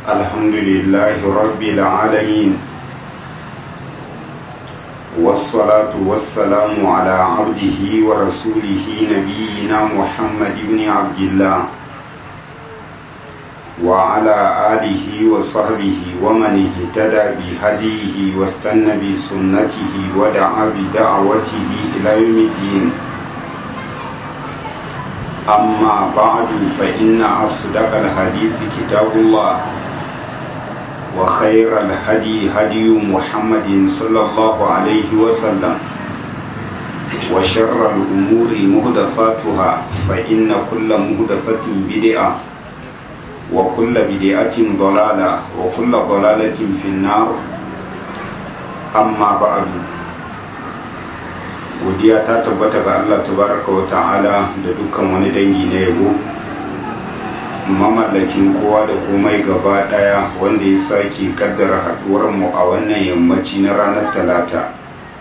الحمد لله رب العالمين والصلاة والسلام على عبده ورسوله نبينا محمد بن عبد الله وعلى آله وصحبه ومن اهتدى بهديه واستنى بسنته ودعا بدعوته إلى يوم الدين أما بعد فإن أصدق الحديث كتاب الله وخير الهدي هدي محمد صلى الله عليه وسلم وشر الأمور مهدفاتها فإن كل مهدفة بدعة وكل بدعة ضلالة وكل ضلالة في النار أما بعد godiya ta tabbata ga Allah tabaraka wa ta'ala da dukkan wani dangi na yabo mamallakin kowa da komai gaba daya wanda ya sake kaddara haduwar mu a wannan yammaci na ranar talata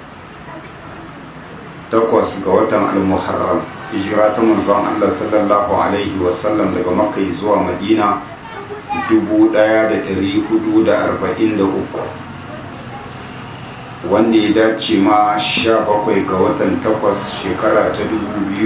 takwas ga watan al-muharram hijira ta manzon Allah sallallahu alaihi wasallam daga makka zuwa madina 1443 wanda ya dace ma 17 ga watan takwas shekara ta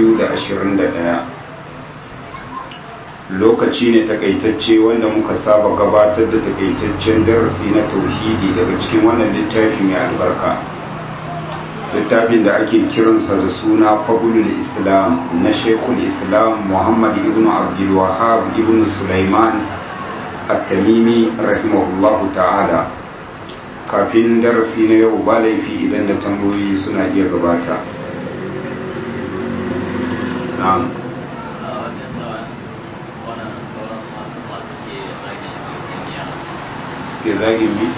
2021 lokaci ne takaitacce wanda muka saba gabatar da takaitaccen darasi na tauhidi daga cikin wannan littafi mai albarka littafin da ake kiransa da suna fabulul islam na shekul islam muhammad ibn abdul wahab ibn sulaiman at-tamimi rahimahullahu ta'ala kafin darasi na yau ba laifi idan da tambayoyi suna iya gabata na'am suke zagin bi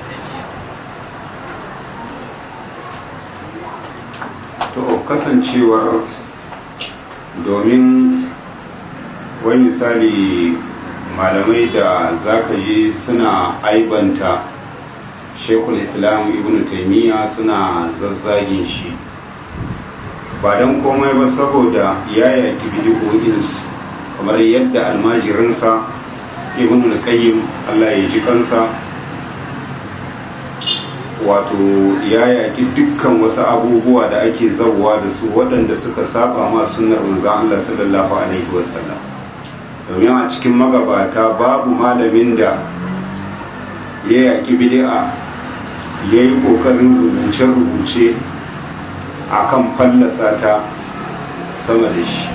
to kasancewar domin wani misali malamai da zaka je suna aibanta shekul islam ibn taimiyya suna zazzagin shi ba don komai ba saboda ya yaki bidiyoyinsu kamar yadda almajirinsa ibn al-qayyim Allah ya ji kansa wato ya yaki dukkan wasu abubuwa da ake zauwa da su waɗanda suka saba ma sunnar manzon Allah sallallahu alaihi wasallam domin a cikin magabata babu malamin da ya yaki bid'a ya yi ƙoƙarin rubuce-rubuce a kan fallasa ta sama da shi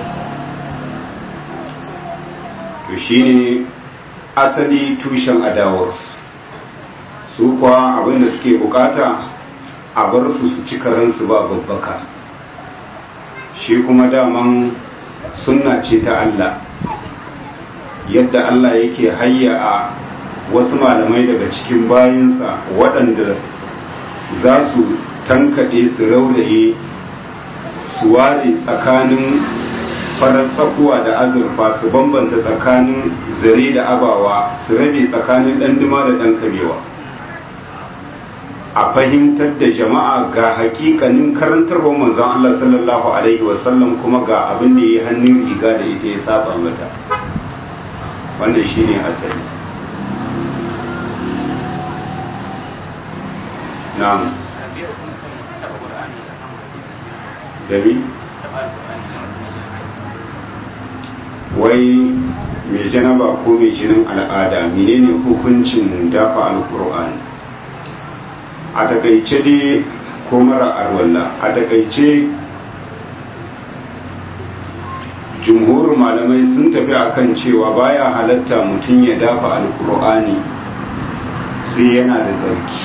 to shi ne asali tushen adawarsu su kuwa abinda suke bukata a bar su su ci karansu ba babbaka shi kuma daman sunna ce ta Allah yadda Allah yake hayya a wasu malamai daga cikin bayinsa waɗanda za su tankaɗe su rauraye su ware tsakanin farar tsakuwa da azurfa su bambanta tsakanin zare da abawa su rabe tsakanin ɗanduma da ɗan kabewa a fahimtar da jama'a ga hakikanin karantarwar manzon Allah sallallahu alaihi wasallam kuma ga abin da ya hannun riga da ita ya saba mata wannan shine asali na'am dami wai mai janaba ko mai jinin al'ada menene hukuncin dafa alkur'ani a takaice dai ko mara arwalla a takaice jumhur malamai sun tafi akan cewa baya halatta mutum ya dafa alkur'ani sai yana da tsarki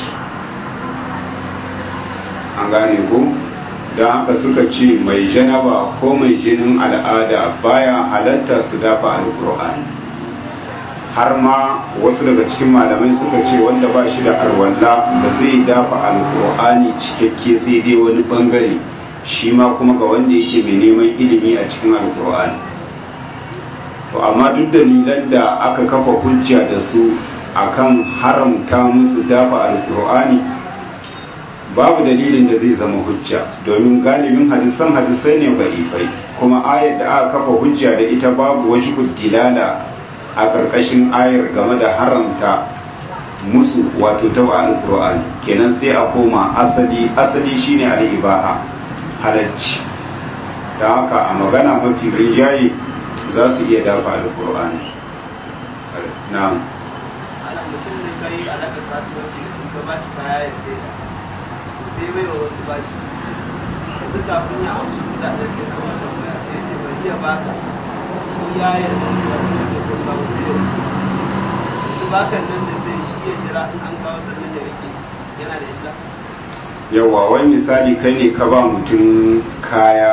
an gane ko don haka suka ce mai janaba ko mai jinin al'ada baya halatta su dafa alkur'ani har ma wasu daga cikin malamai suka ce wanda ba shi da arwalla ba zai dafa alkur'ani cikakke sai dai wani bangare shi ma kuma ga wanda yake mai neman ilimi a cikin alkur'ani to amma duk dalilan da aka kafa hujja da su akan haramta musu dafa alkur'ani babu dalilin da zai zama hujja domin galibin hadisan hadisai ne ba'ifai kuma ayar da aka kafa hujja da ita babu wajibul dilala a ƙarƙashin ayar game da haramta musu wato ta alƙur'ani kenan sai a koma asali asali shine al'ibaha halacci da haka a magana mafi rinjaye za su iya dafa alƙur'ani na'am ana mutum ne kai alaƙar kasuwanci da sun ka bashi kaya ya sai sai bai wa wasu bashi yanzu kafin ya amshi kudaden sai kuma tambaya sai ya ce bai iya baka shi ya yarda cewa kuma da sun kawo sai ya rike yanzu bakan nan da sai shi ya jira in an kawo sannan ya rike yana da illa yawa wani misali kai ne ka ba mutum kaya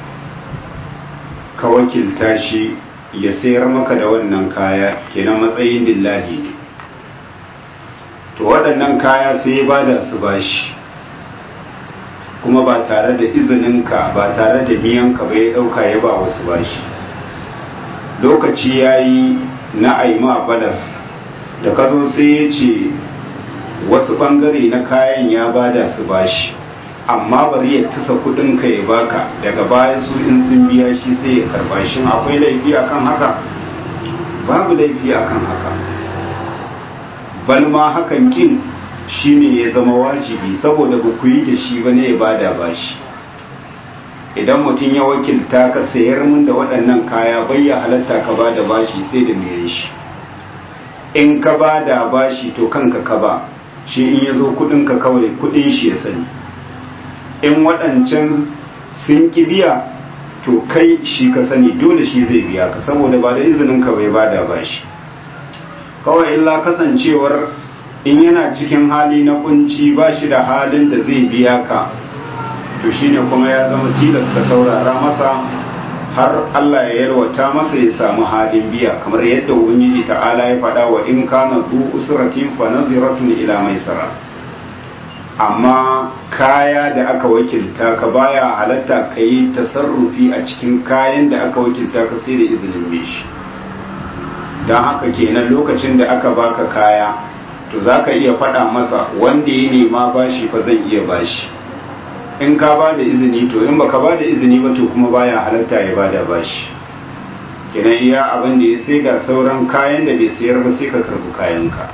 ka wakilta shi ya sayar maka da wannan kaya kenan matsayin dillali ne to waɗannan kaya sai ya bada su bashi kuma ba tare da izininka ba tare da miyanka ba ya ɗauka ya ba wasu bashi lokaci ya yi na aima balas da ka zo sai ya ce wasu ɓangare na kayan ya bada su bashi amma bari ya tasa kudinka ya baka daga baya su in sun biya shi sai ya karba shi akwai laifi akan haka babu laifi akan haka balma hakan kin shine ya zama wajibi saboda ba ku yi da shi ba ne ya bada bashi idan mutum ya wakilta ka sayar min da waɗannan kaya bai ya halatta ka bada bashi sai da mai shi in ka bada bashi to kanka ka ba shi in ya zo kudinka kawai kudin shi ya sani in waɗancan sun ki biya to kai shi ka sani dole shi zai biya ka saboda ba da izinin ka bai bada ba shi kawai illa kasancewar in yana cikin hali na kunci ba shi da halin da zai biya ka to shine kuma ya zama tilas ka saurara masa har Allah ya yalwata masa ya samu halin biya kamar yadda ubangiji ta'ala ya faɗa wa in kana zu usratin fa naziratun ila maisara amma kaya da aka wakilta ka baya halatta ka yi tasarrufi a cikin kayan da aka wakilta ka sai da izinin mai shi don haka kenan lokacin da aka baka kaya to za ka iya faɗa masa wanda ya nema bashi fa zan iya bashi in ka ba da izini to in baka ba da izini ba to kuma baya halatta ya ba da bashi kenan iya abin da ya sai ga sauran kayan da bai sayar ba sai ka karbi kayanka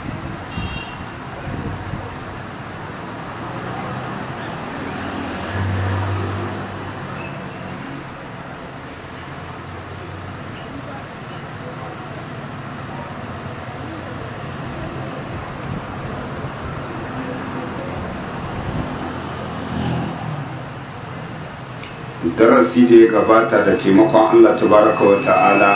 darasi da ya gabata da taimakon Allah tabaraka wa ta'ala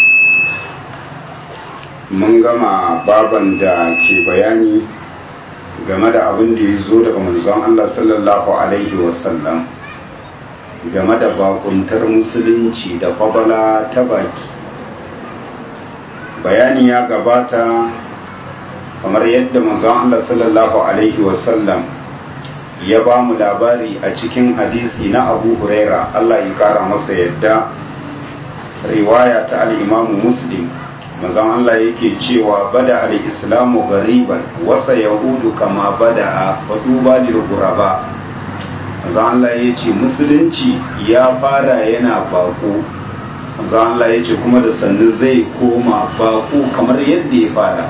mun gama baban da ke bayani game da abin da ya zo daga manzon Allah sallallahu alaihi wasallam game da bakuntar musulunci da fabala ta baki bayani ya gabata kamar yadda manzon Allah sallallahu alaihi wasallam ya ba mu labari a cikin hadisi na abu huraira Allah ya kara masa yadda riwaya ta al'imamu muslim mazan Allah yake cewa bada al'islamu gariban wasa yahudu kama bada a faduba guraba mazan Allah ya ce musulunci ya fara yana bako mazan Allah ya ce kuma da sannu zai koma bako kamar yadda ya fara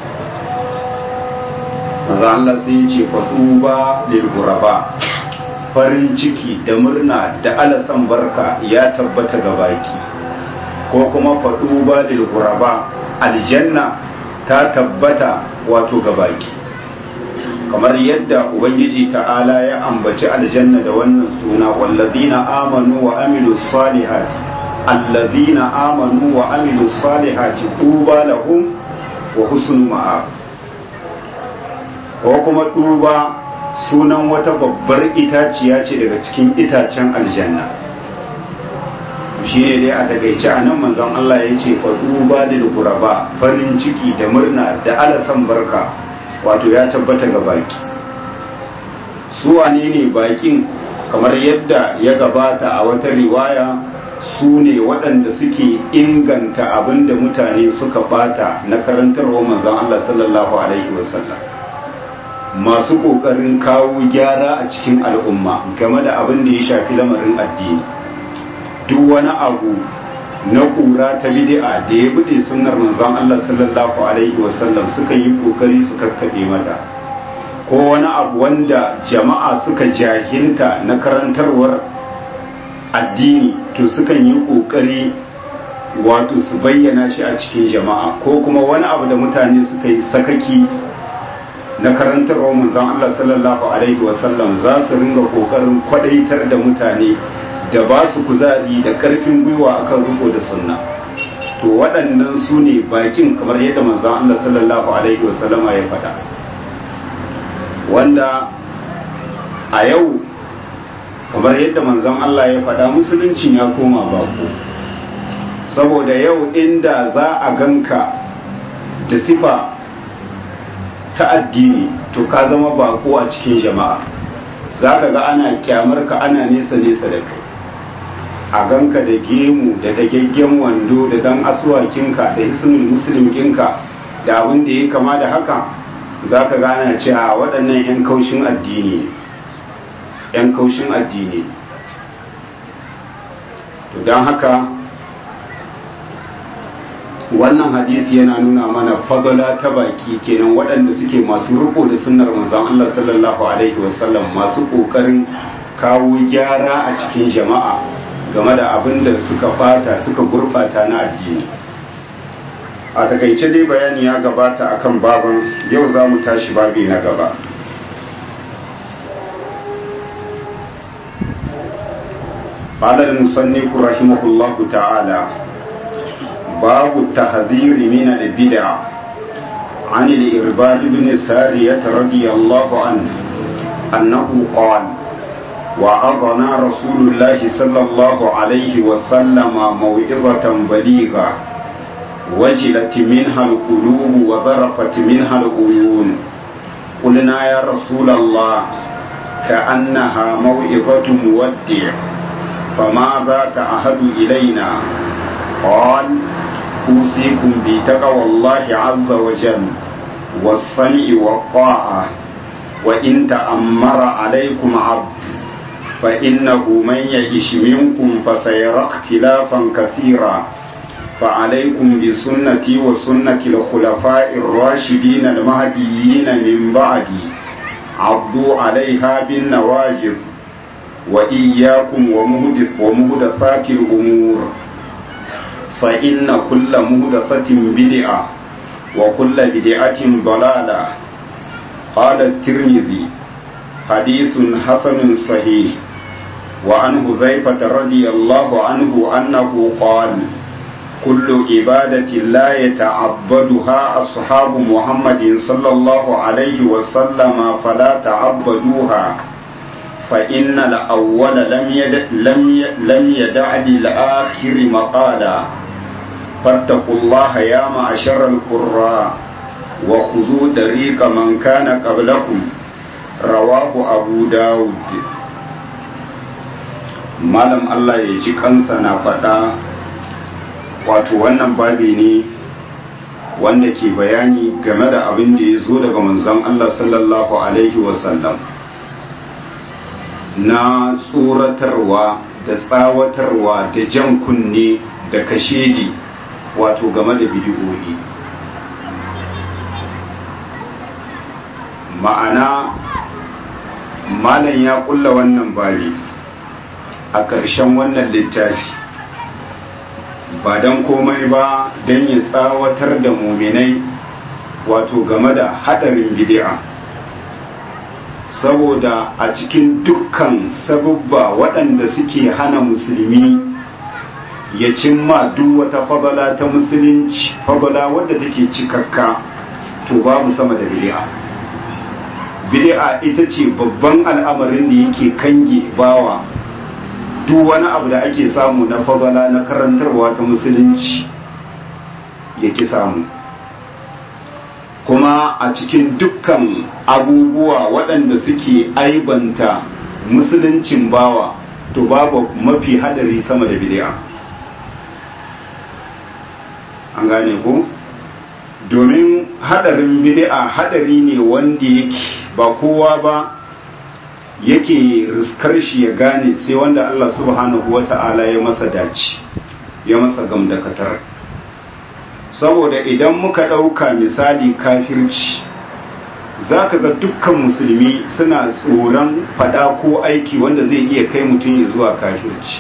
maza Allah sai ya ce faɗuba lilguraba farin ciki da murna da alasan barka ya tabbata ga baki ko kuma faɗuba lilguraba aljanna ta tabbata wato ga baki kamar yadda ubangiji ta'ala ya ambaci aljanna da wannan suna wallazina amanu wa amilu salihati allazina amanu wa amilu salihati tuba lahum wa husnu ma'ab ko kuma duba sunan wata babbar itaciya ce daga cikin itacen aljanna shi ne dai a takaice a nan manzon Allah ya ce fa duba da guraba farin ciki da murna da alasan barka wato ya tabbata ga baki su wane ne bakin kamar yadda ya gabata a wata riwaya su ne waɗanda suke inganta abin da mutane suka bata na karantarwa manzon Allah sallallahu alaihi wasallam masu ƙoƙarin kawo gyara a cikin al'umma game da abin da ya shafi lamarin addini duk wani abu na ƙura ta bid'a da ya bude sunnar manzon Allah sallallahu alaihi wasallam suka yi kokari su kakkaɓe mata ko wani abu wanda jama'a suka jahilta na karantarwar addini to sukan yi kokari wato su bayyana shi a cikin jama'a ko kuma wani abu da mutane suka yi sakaki na karantarwar manzon Allah sallallahu alaihi wasallam za su ringa kokarin kwadaitar da mutane da ba su kuzari da karfin gwiwa akan riko da sunna to waɗannan su ne bakin kamar yadda manzon Allah sallallahu alaihi wasallama ya faɗa wanda a yau kamar yadda manzon Allah ya faɗa musuluncin ya koma bako saboda yau inda za a ganka da sifa ta addini to ka zama bako a cikin jama'a za ka ga ana kyamar ka ana nesa nesa da kai a ganka da gemu da dagaggen wando da dan asuwakinka da hisnul muslimkinka da abin da ya kama da haka za ka gana cewa waɗannan 'yan kaushin addini ne 'yan kaushin addini to don haka wannan hadisi yana nuna mana fadala ta baki kenan waɗanda suke masu riko da sunnar manzon Allah sallallahu alaihi wasallam masu ƙoƙarin kawo gyara a cikin jama'a game da abin da suka fata suka gurɓata na addini a takaice dai bayani ya gabata akan baban yau za mu tashi babi na gaba قال المصنف رحمه الله تعالى باب التحذير من البدع عن الإرباد بن سارية رضي الله عنه أنه قال وأضنا رسول الله صلى الله عليه وسلم موعظة بليغة وجلت منها القلوب وذرفت منها العيون قلنا يا رسول الله كأنها موعظة مودع فماذا تعهد إلينا قال أوصيكم بتقوى الله عز وجل والسمع والطاعة وإن تأمر عليكم عبد فإنه من يعش منكم فسيرى اختلافا كثيرا فعليكم بسنتي وسنة الخلفاء الراشدين المهديين من بعدي عضوا عليها بالنواجذ وإياكم ومهدثات الأمور فإن كل مهدثة بدعة وكل بدعة ضلالة قال الترمذي حديث حسن صحيح وعن حذيفة رضي الله عنه أنه قال كل عبادة لا يتعبدها أصحاب محمد صلى الله عليه وسلم فلا تعبدوها فإن الأول لم يدع, لم لم يدع للآخر مقالا فاتقوا الله يا معشر القراء وخذوا طريق من كان قبلكم رواه أبو داود malam Allah ya ji kansa na faɗa wato wannan babi ne wanda ke bayani game da abin da ya zo daga manzon Allah sallallahu alaihi wasallam na tsoratarwa da tsawatarwa da jan kunne da kashedi wato game da bidiyoyi ma'ana malam ya kulla wannan babi a ƙarshen wannan littafi ba don komai ba don ya tsawatar da muminai wato game da haɗarin bidi'a saboda a cikin dukkan sababba waɗanda suke hana musulmi ya cimma duk wata fabala ta musulunci fabala wadda take cikakka to babu sama da bid'a bid'a ita ce babban al'amarin da yake kange bawa duk wani abu da ake samu na fabala na karantarwa ta musulunci yake samu kuma a cikin dukkan abubuwa waɗanda suke aibanta musuluncin bawa to babu mafi hadari sama da bid'a an gane ko domin hadarin bid'a hadari ne wanda yake ba kowa ba yake riskar shi ya gane sai wanda Allah subhanahu wata'ala ya masa dace ya masa gamdakatar saboda idan muka ɗauka misali kafirci za ka ga dukkan musulmi suna tsoron fada ko aiki wanda zai iya kai mutum zuwa kafirci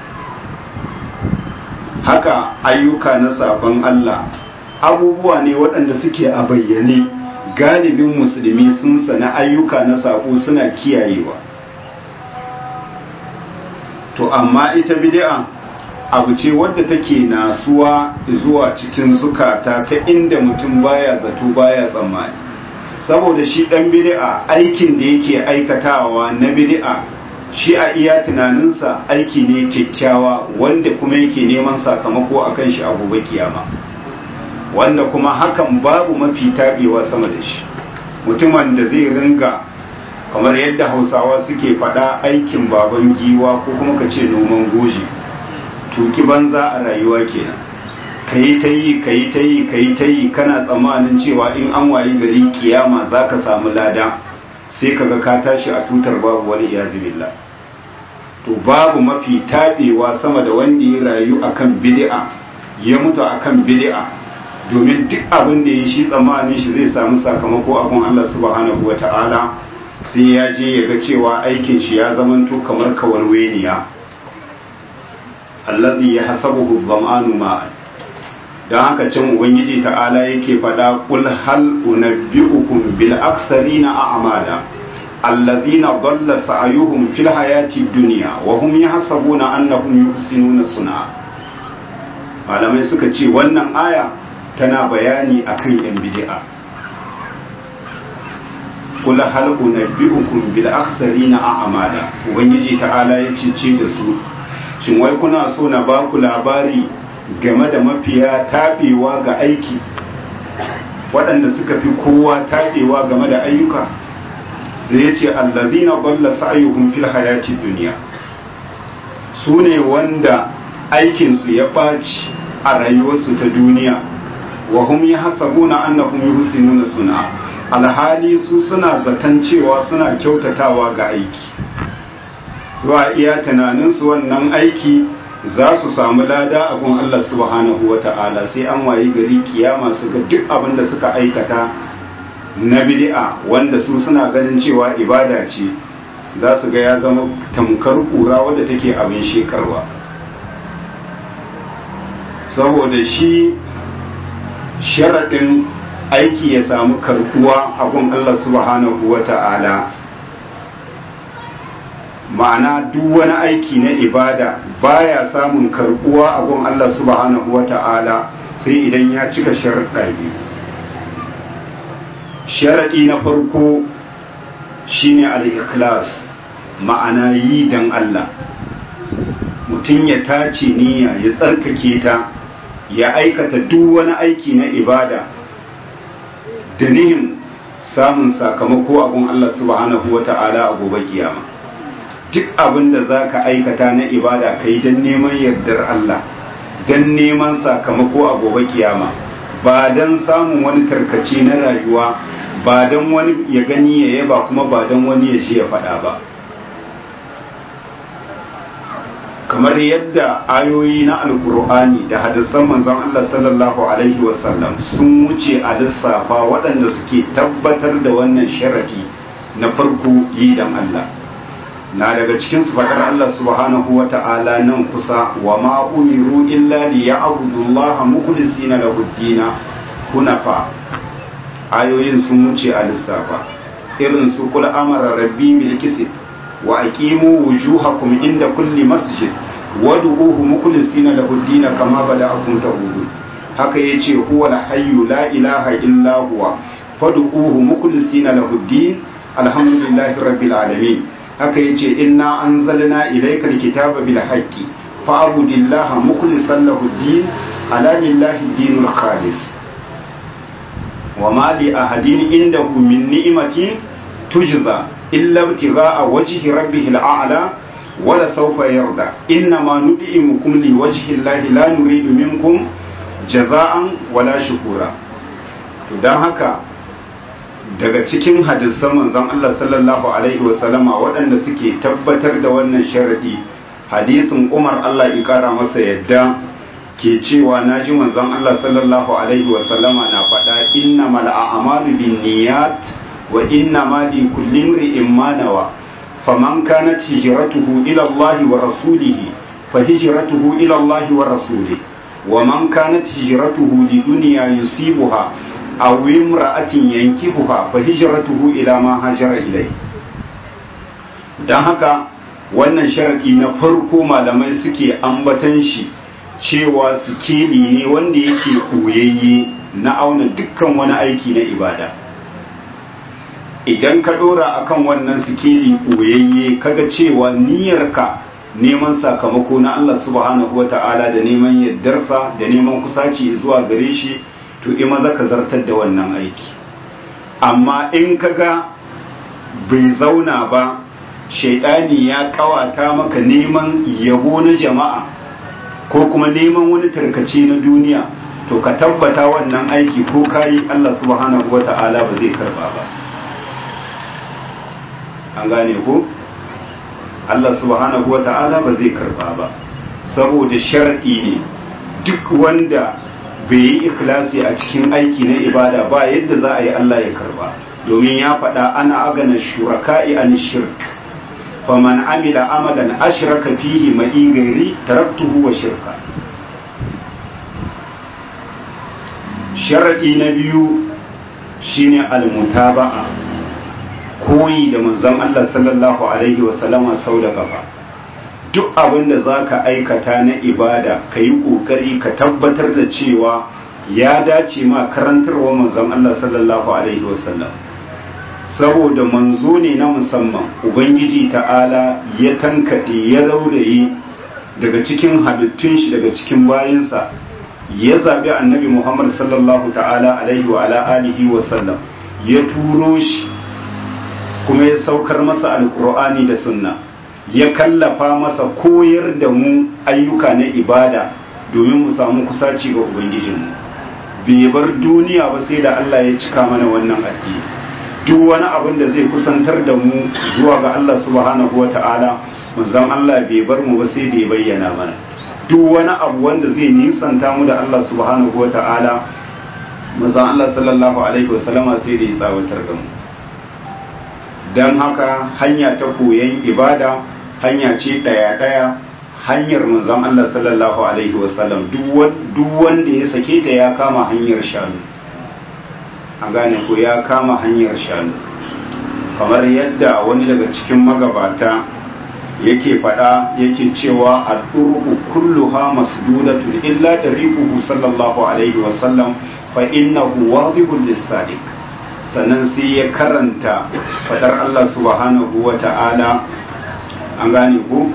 haka ayyuka na sabon Allah abubuwa ne waɗanda suke a bayyane galibin musulmi sun sana ayyuka na sako suna kiyayewa to amma ita bid'a abu ce wadda take nasuwa zuwa cikin zukata ta inda mutum baya zato baya tsammani saboda shi dan bid'a aikin da yake aikatawa na bid'a shi a iya tunaninsa aiki ne kyakkyawa wanda kuma yake neman sakamako akan shi a gobe kiyama wanda kuma hakan babu mafi tabewa sama da shi mutumin da zai ringa kamar yadda hausawa suke faɗa aikin baban giwa ko kuma ka ce noman goji tuki banza a rayuwa kenan ka yi ta yi ka yi ta yi ka yi ta yi kana tsammanin cewa in an wayi gari kiyama za ka samu lada sai ka ga ka tashi a tutar babu wani iyazu billah to babu mafi taɓewa sama da wanda ya rayu akan bid'a ya mutu akan bid'a domin duk abin da ya shi tsammanin shi zai samu sakamako abin Allah subhanahu wata'ala sai ya je ya ga cewa aikin shi ya zamanto kamar kawarweniya allazi ya hasabuhu dhama'anu ma'an dan haka can ubangiji ta'ala yake faɗa qul hal unabbi'ukum bil aksarina a'mala allazina dhalla sa'yuhum fil hayati dunya wa hum yahsabuna annahum yuhsinuna sun'a malamai suka ce wannan aya tana bayani akan yan bid'a qul hal unabbi'ukum bil aksarina a'mala ubangiji ta'ala yace ce da su shin wai kuna so na ba ku labari game da mafiya taɓewa ga aiki waɗanda suka fi kowa taɓewa game da ayyuka sai ya ce allazina balla sa'ayuhum fil hayati duniya su ne wanda aikinsu ya ɓaci a rayuwarsu ta duniya wa hum yahsabuna annahum yuhsinuna suna alhali su suna zaton cewa suna kyautatawa ga aiki zuwa iya tunaninsu wannan aiki za su samu lada a gun Allah subhanahu wa ta'ala sai an wayi gari kiyama su ga duk abin da suka aikata na bid'a wanda su suna ganin cewa ibada ce za su ga ya zama tamkar kura wadda take abin shekarwa saboda shi sharaɗin aiki ya samu karkuwa a gun Allah subhanahu wa ta'ala ma'ana duk wani aiki na ibada baya samun karbuwa a gun Allah subhanahu wa ta'ala sai idan ya cika sharaɗa biyu sharaɗi na farko shine al-ikhlas ma'ana yi dan Allah mutum ya tace niyya ya tsarkake ta ya aikata duk wani aiki na ibada da nihin samun sakamako a gun Allah subhanahu wa ta'ala a gobe kiyama duk abin da za ka aikata na ibada ka yi don neman yardar Allah don neman sakamako a gobe kiyama ba don samun wani tarkace na rayuwa ba don wani ya gani ya yaba kuma ba don wani ya ji ya faɗa ba kamar yadda ayoyi na alkur'ani da hadisan manzon Allah sallallahu alaihi wasallam sun wuce a lissafa waɗanda suke tabbatar da wannan sharadi na farko yi dan Allah na daga cikin su faɗar Allah subhanahu wa ta'ala nan kusa wa ma umiru illa li ya'budu Allah mukhlisina lahu ad hunafa ayoyin sun wuce a lissafa irin su kul amara rabbi bil qist wa aqimu wujuhakum inda kulli masjid wad'uhu mukhlisina lahu ad kama bada'akum ta'udun haka yace huwa al-hayyu la ilaha illa huwa fad'uhu mukhlisina lahu ad alhamdulillahi rabbil alamin haka yace inna anzalna ilaykal kitaba bil haqqi fa'budillaha mukhlishan lahu ad-din ala lillahi ad-dinul khalis wama li ahadin indahu min ni'matin tujza illa ibtigha'a wajhi rabbihil a'la wala sawfa yarda innama nud'imukum li wajhi llahi la nuridu minkum jaza'an wala shukura to dan haka daga cikin hadisan manzon Allah sallallahu alaihi wasallama waɗanda suke tabbatar da wannan sharadi hadisin Umar Allah ya kara masa yadda ke cewa na ji manzon Allah sallallahu alaihi wasallama na faɗa innamal a'malu binniyat wa innama li kulli imrin ma nawa faman kanat hijratuhu ila Allah wa rasulihi fa hijratuhu ila Allah wa rasulihi wa man kanat hijratuhu li dunya yusibuha aw imra'atin yankibuha fa hijratuhu ila ma hajara ilayhi dan haka wannan sharadi na farko malamai suke ambatan shi cewa sikeli ne wanda yake koyayye na auna dukkan wani aiki na ibada idan ka dora akan wannan sikeli koyayye kaga cewa niyyarka neman sakamako na Allah subhanahu wata'ala da neman yardarsa da neman kusaci zuwa gare shi to ima zaka zartar da wannan aiki amma in kaga bai zauna ba shaidani ya kawata maka neman yabo na jama'a ko kuma neman wani tarkace na duniya to ka tabbata wannan aiki ko kayi Allah subhanahu wata'ala ba zai karba ba an gane ko Allah subhanahu wata'ala ba zai karba ba saboda shar'i ne duk wanda bai yi ikhlasi a cikin aiki na ibada ba yadda za a yi Allah ya karba domin ya faɗa ana agana shuraka'i an shirk faman amila amalan ashraka fihi ma'i gairi taraktuhu wa shirka sharadi na biyu shine almutaba'a koyi da manzon Allah sallallahu alaihi wa sallama sau da gaba duk abin da zaka aikata na ibada ka yi kokari ka tabbatar da cewa ya dace ma karantarwa manzon Allah sallallahu alaihi wa sallam saboda manzo ne na musamman ubangiji ta'ala ya tankaɗe ya rauraye daga cikin halittun shi daga cikin bayansa ya zaɓi annabi muhammad sallallahu ta'ala alaihi wa ala alihi wa sallam ya turo shi kuma ya saukar masa alkur'ani da sunna ya kallafa masa koyar da mu ayyuka na ibada domin mu samu kusaci ga ubangijinmu bai bar duniya ba sai da allah ya cika mana wannan addini duk wani abin da zai kusantar da mu zuwa ga Allah subhanahu wa ta'ala manzon Allah bai bar mu ba sai da ya bayyana mana duk wani abu wanda zai nisanta mu da Allah subhanahu wa ta'ala manzon Allah sallallahu alaihi wa sallama sai da ya tsawatar da mu dan haka hanya ta koyon ibada hanya ce daya daya hanyar manzon Allah sallallahu alaihi wa sallam duk wanda ya sake ta ya kama hanyar shanu an gane ko ya kama hanyar shanu kamar yadda wani daga cikin magabata yake fada yake cewa al'urku kulluha masdudatun illa dariquhu sallallahu alaihi wa sallam fa innahu wadihul lis-sadiq sannan sai ya karanta fadar Allah subhanahu wa ta'ala an gane ko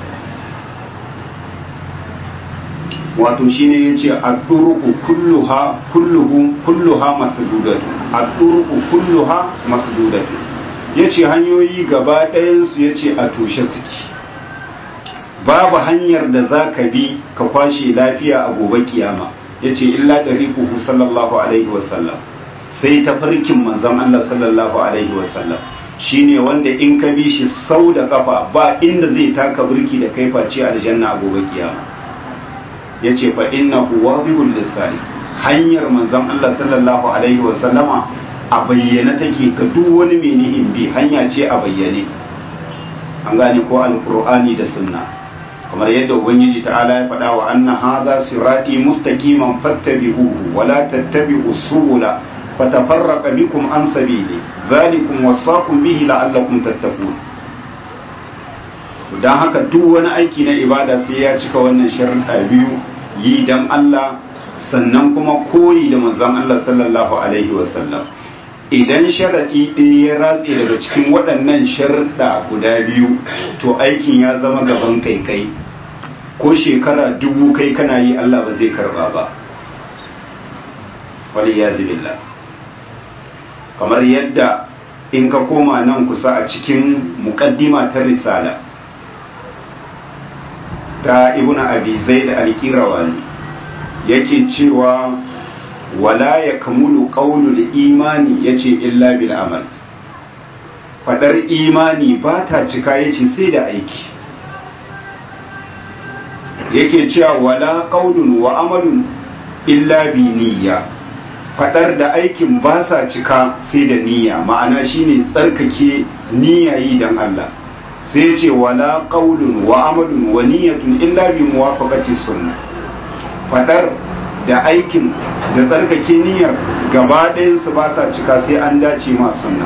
wato shine yace ad-duruqu kulluha kulluhu kulluha masdudatu ad-duruqu kulluha masdudatu yace hanyoyi gaba ɗayan su yace a toshe suke babu hanyar da zaka bi ka kwashe lafiya a gobe kiyama yace illa dariquhu sallallahu alaihi wasallam sai ta farkin manzon Allah sallallahu alaihi wasallam shine wanda in ka bi shi sau da kafa ba inda zai taka burki da kai face aljanna a gobe kiyama ya ce fa innahu wadihul lisani hanyar manzon Allah sallallahu alaihi wa sallama a bayyane take ga duk wani mai nihin bi hanya ce a bayyane an gane ko alqur'ani da sunna kamar yadda ubangiji ta'ala ya faɗa wa anna hadha sirati mustaqiman fattabi'uhu wa la tattabi'us subula fatafarraqa bikum an sabili dhalikum wasaqum bihi la'allakum tattaqun don haka duk wani aiki na ibada sai ya cika wannan sharuɗa biyu yi don Allah sannan kuma koyi da manzon Allah sallallahu alaihi wasallam idan sharaɗi ɗaya ya ratse daga cikin waɗannan sharuɗa guda biyu to aikin ya zama gaban kaikai ko shekara dubu kai kana yi Allah ba zai karba ba wali ya billah kamar yadda in ka koma nan kusa a cikin muƙaddima ta risala ta ibn abi zaid al-qirawani yake cewa wala ya kamulu qaulul imani yace illa bil amal fadar imani ba ta cika yace sai da aiki yake cewa wala qaulun wa amalun illa bi niyya fadar da aikin ba sa cika sai da niyya ma'ana shine tsarkake niyya yi dan Allah sai ce wala qaulun wa amalun wa niyyatun illa bi muwafaqati sunnah fadar da aikin da tsarkake niyyar gaba ɗayan su ba sa cika sai an dace ma sunna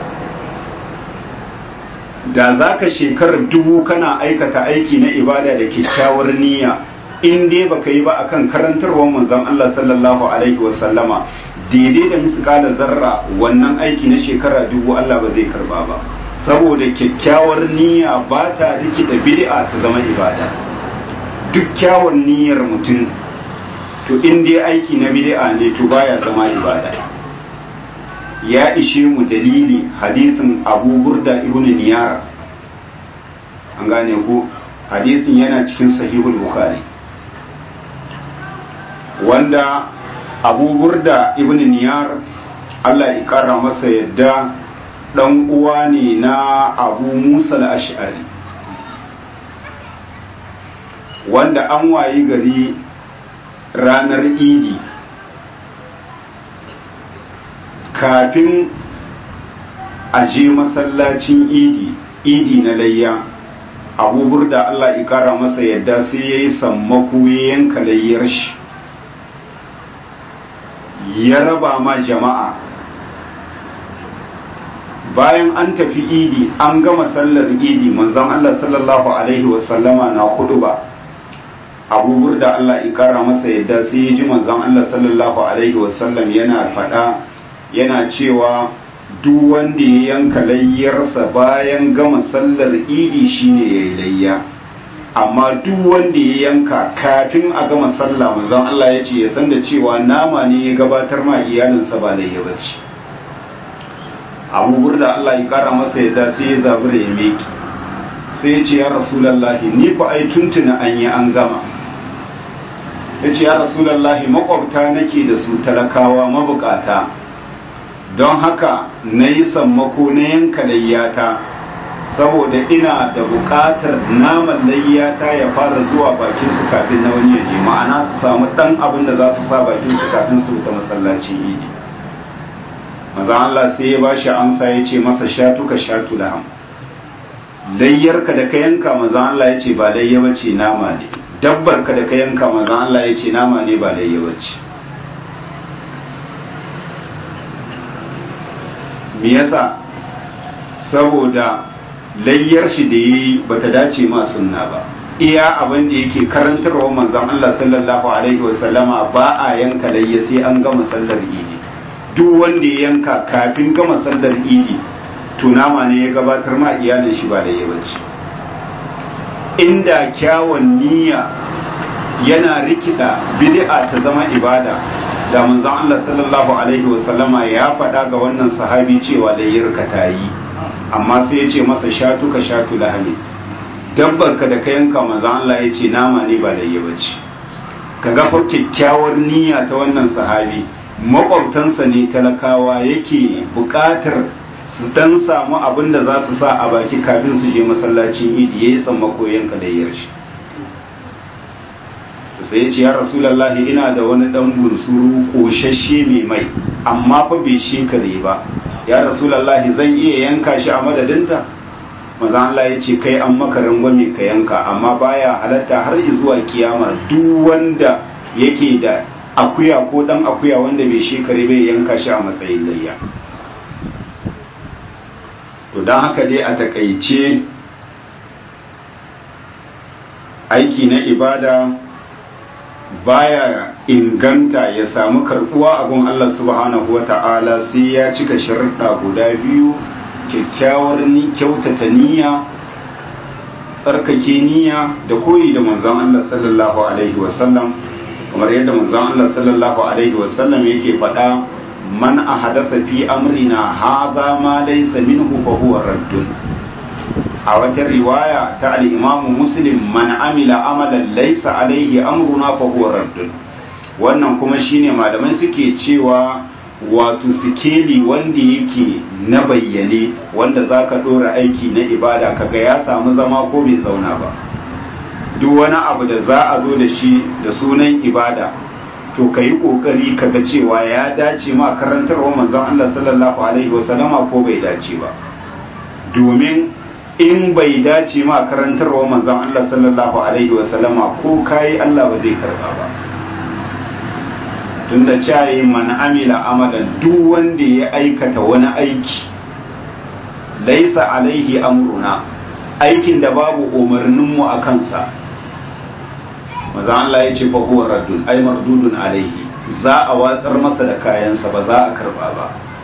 da za ka shekarar dubu kana aikata aiki na ibada da kyakkyawar niyya in dai baka yi ba akan karantarwar manzon Allah sallallahu alaihi wa sallama daidai da misƙala zarra wannan aiki na shekara dubu Allah ba zai karba ba saboda kyakkyawar niyya ba ta rikida bid'a ta zama ibada duk kyawun niyyar mutum to in dai aiki na bid'a ne to baya zama ibada ya ishe mu dalili hadisin abu burda ibn niyar an gane ku hadisin yana cikin sahihul bukhari wanda abu burda ibn niyar Allah ya kara masa yadda dan uwa ne na abu musa al-ash'ari wanda an wayi gari ranar idi kafin a je masallacin idi idi na layya abubuwar da Allah ikara masa yadda sai ya yi sammako ya yanka layyar shi ya raba ma jama'a bayan an tafi idi an gama sallar idi manzon Allah sallallahu alaihi wasallama na hudu ba abubuwar da Allah ikara masa yadda sai ya ji manzon Allah sallallahu alaihi wasallam yana faɗa yana cewa duk wanda ya yanka layyarsa bayan gama sallar idi shine ya yi layya amma duk wanda ya yanka kafin a gama sallah manzon Allah ya ce ya san da cewa nama ne ya gabatar ma iyalinsa ba layya ba ce abubuwar da Allah ya kara masa yadda sai ya zabura ya meki sai ya ce ya rasulallahi ni ku ai tuntuna an yi an gama ya ce ya rasulallahi makwabta nake da su talakawa mabukata don haka na yi sammako na yanka layyata saboda ina da bukatar naman layyata ya fara zuwa bakin su kafin na wani yaje ma'ana su samu dan abin da za su sa bakin su kafin su fita masallacin idi maza Allah sai ya ba shi amsa ya ce masa shatu ka shatu laham layyarka da ka yanka maza Allah ya ce ba layya bace nama ne dabbar ka da ka yanka maza Allah ya ce nama ne ba layya bace me yasa saboda layyar shi da yi bata dace ma sunna ba iya abin da yake karantarwa manzon Allah sallallahu alaihi wasallama ba a yanka layya sai an gama sallar idi duk wanda ya yanka kafin gama sallar idi tunama ne ya gabatar ma iyalin shi ba layya bace inda kyawun niyya yana rikida bid'a ta zama ibada da manzon Allah sallallahu alaihi wasallama ya faɗa ga wannan sahabi cewa layyarka ta yi amma sai ya ce masa shatu ka shatu lahami dabbar ka da ka yanka manzon Allah ya ce nama ne ba layya bace ka ga kyakkyawar niyya ta wannan sahabi makwabtansa ne talakawa yake buƙatar su dan samu abin da za su sa a baki kafin su je masallacin idi yayi sammako yanka layyar shi sai ya ce ya rasulallahi ina da wani dan bunsuru koshashe mai mai amma fa bai shekare ba ya rasulallahi zan iya yanka shi a madadinta maza Allah ya ce kai an maka rangwame ka yanka amma baya halatta har zuwa kiyama duk wanda yake da akuya ko dan akuya wanda bai shekare bai yanka shi a matsayin layya to don haka dai a takaice aiki na ibada baya inganta ya samu karbuwa a gun Allah subhanahu wa ta'ala sai ya cika sharuɗa guda biyu kyakkyawar ni kyautata niyya tsarkake niyya da koyi da manzon Allah sallallahu alaihi wasallam kamar yadda manzon Allah sallallahu alaihi wasallam yake faɗa man ahadatha fi amrina hadha ma laysa minhu fa huwa raddun a wata riwaya ta al'imamu muslim man amila amalan laisa alaihi amruna fa huwa raddun wannan kuma shine malamai suke cewa wato sikeli wanda yake na bayyane wanda za ka ɗora aiki na ibada kaga ya samu zama ko bai zauna ba duk wani abu da za a zo da shi da sunan ibada to ka yi ƙoƙari ka ga cewa ya dace ma karantarwa manzon Allah sallallahu alaihi wasallama ko bai dace ba domin in bai dace ma karantarwa manzon Allah sallallahu alaihi wasallama ko kayi Allah ba zai karba ba tunda cayi man amila amalan duk wanda ya aikata wani aiki laisa alaihi amruna aikin da babu umarninmu a kansa maza Allah ya ce fa huwa raddun ay mardudun alaihi za a watsar masa da kayansa ba za a karba ba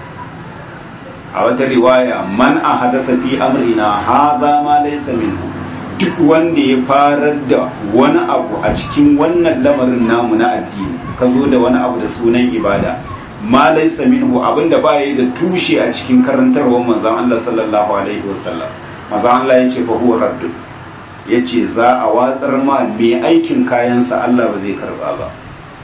a wata riwaya man a hadasa fi amrina hadha ma laysa minhu duk wanda ya farar da wani abu a cikin wannan lamarin namu na addini ka zo da wani abu da sunan ibada ma laysa minhu abinda ba yi da tushe a cikin karantarwar manzon Allah sallallahu alaihi wasallam manzon Allah ya ce fa huwa raddun ya ce za a watsar ma mai aikin kayansa Allah ba zai karba ba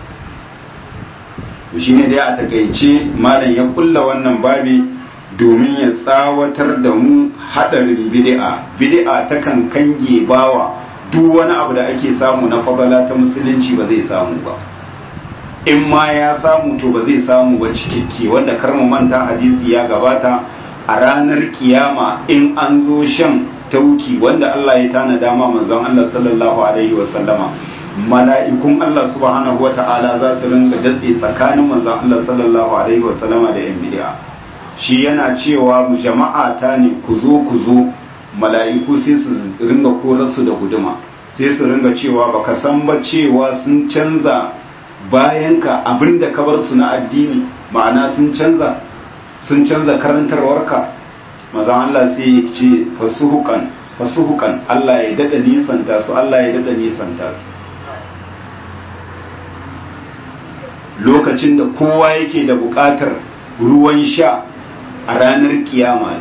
shi ne dai a takaice malam ya kulla wannan babi domin ya tsawatar da mu hadarin bid'a bid'a ta kan kange bawa duk wani abu da ake samu na fadala ta musulunci ba zai samu ba in ma ya samu to ba zai samu ba cikakke wanda karmu manta hadisi ya gabata a ranar kiyama in an zo shan tauki wanda Allah ya tana dama manzon Allah sallallahu alaihi wa sallama mala'ikun Allah subhanahu wata'ala za su rinka datse tsakanin manzon Allah sallallahu alaihi wa sallama da yan bid'a shi yana cewa mu jama'a ta ne ku zo ku zo mala'iku sai su ringa korar su da guduma sai su ringa cewa baka san ba cewa sun canza bayan ka abinda ka bar su na addini ma'ana sun canza sun canza karantarwarka maza Allah sai ya ce fasuhukan fasuhukan Allah ya dada nisanta su Allah ya dada nisanta su lokacin da kowa yake da buƙatar ruwan sha a ranar kiyama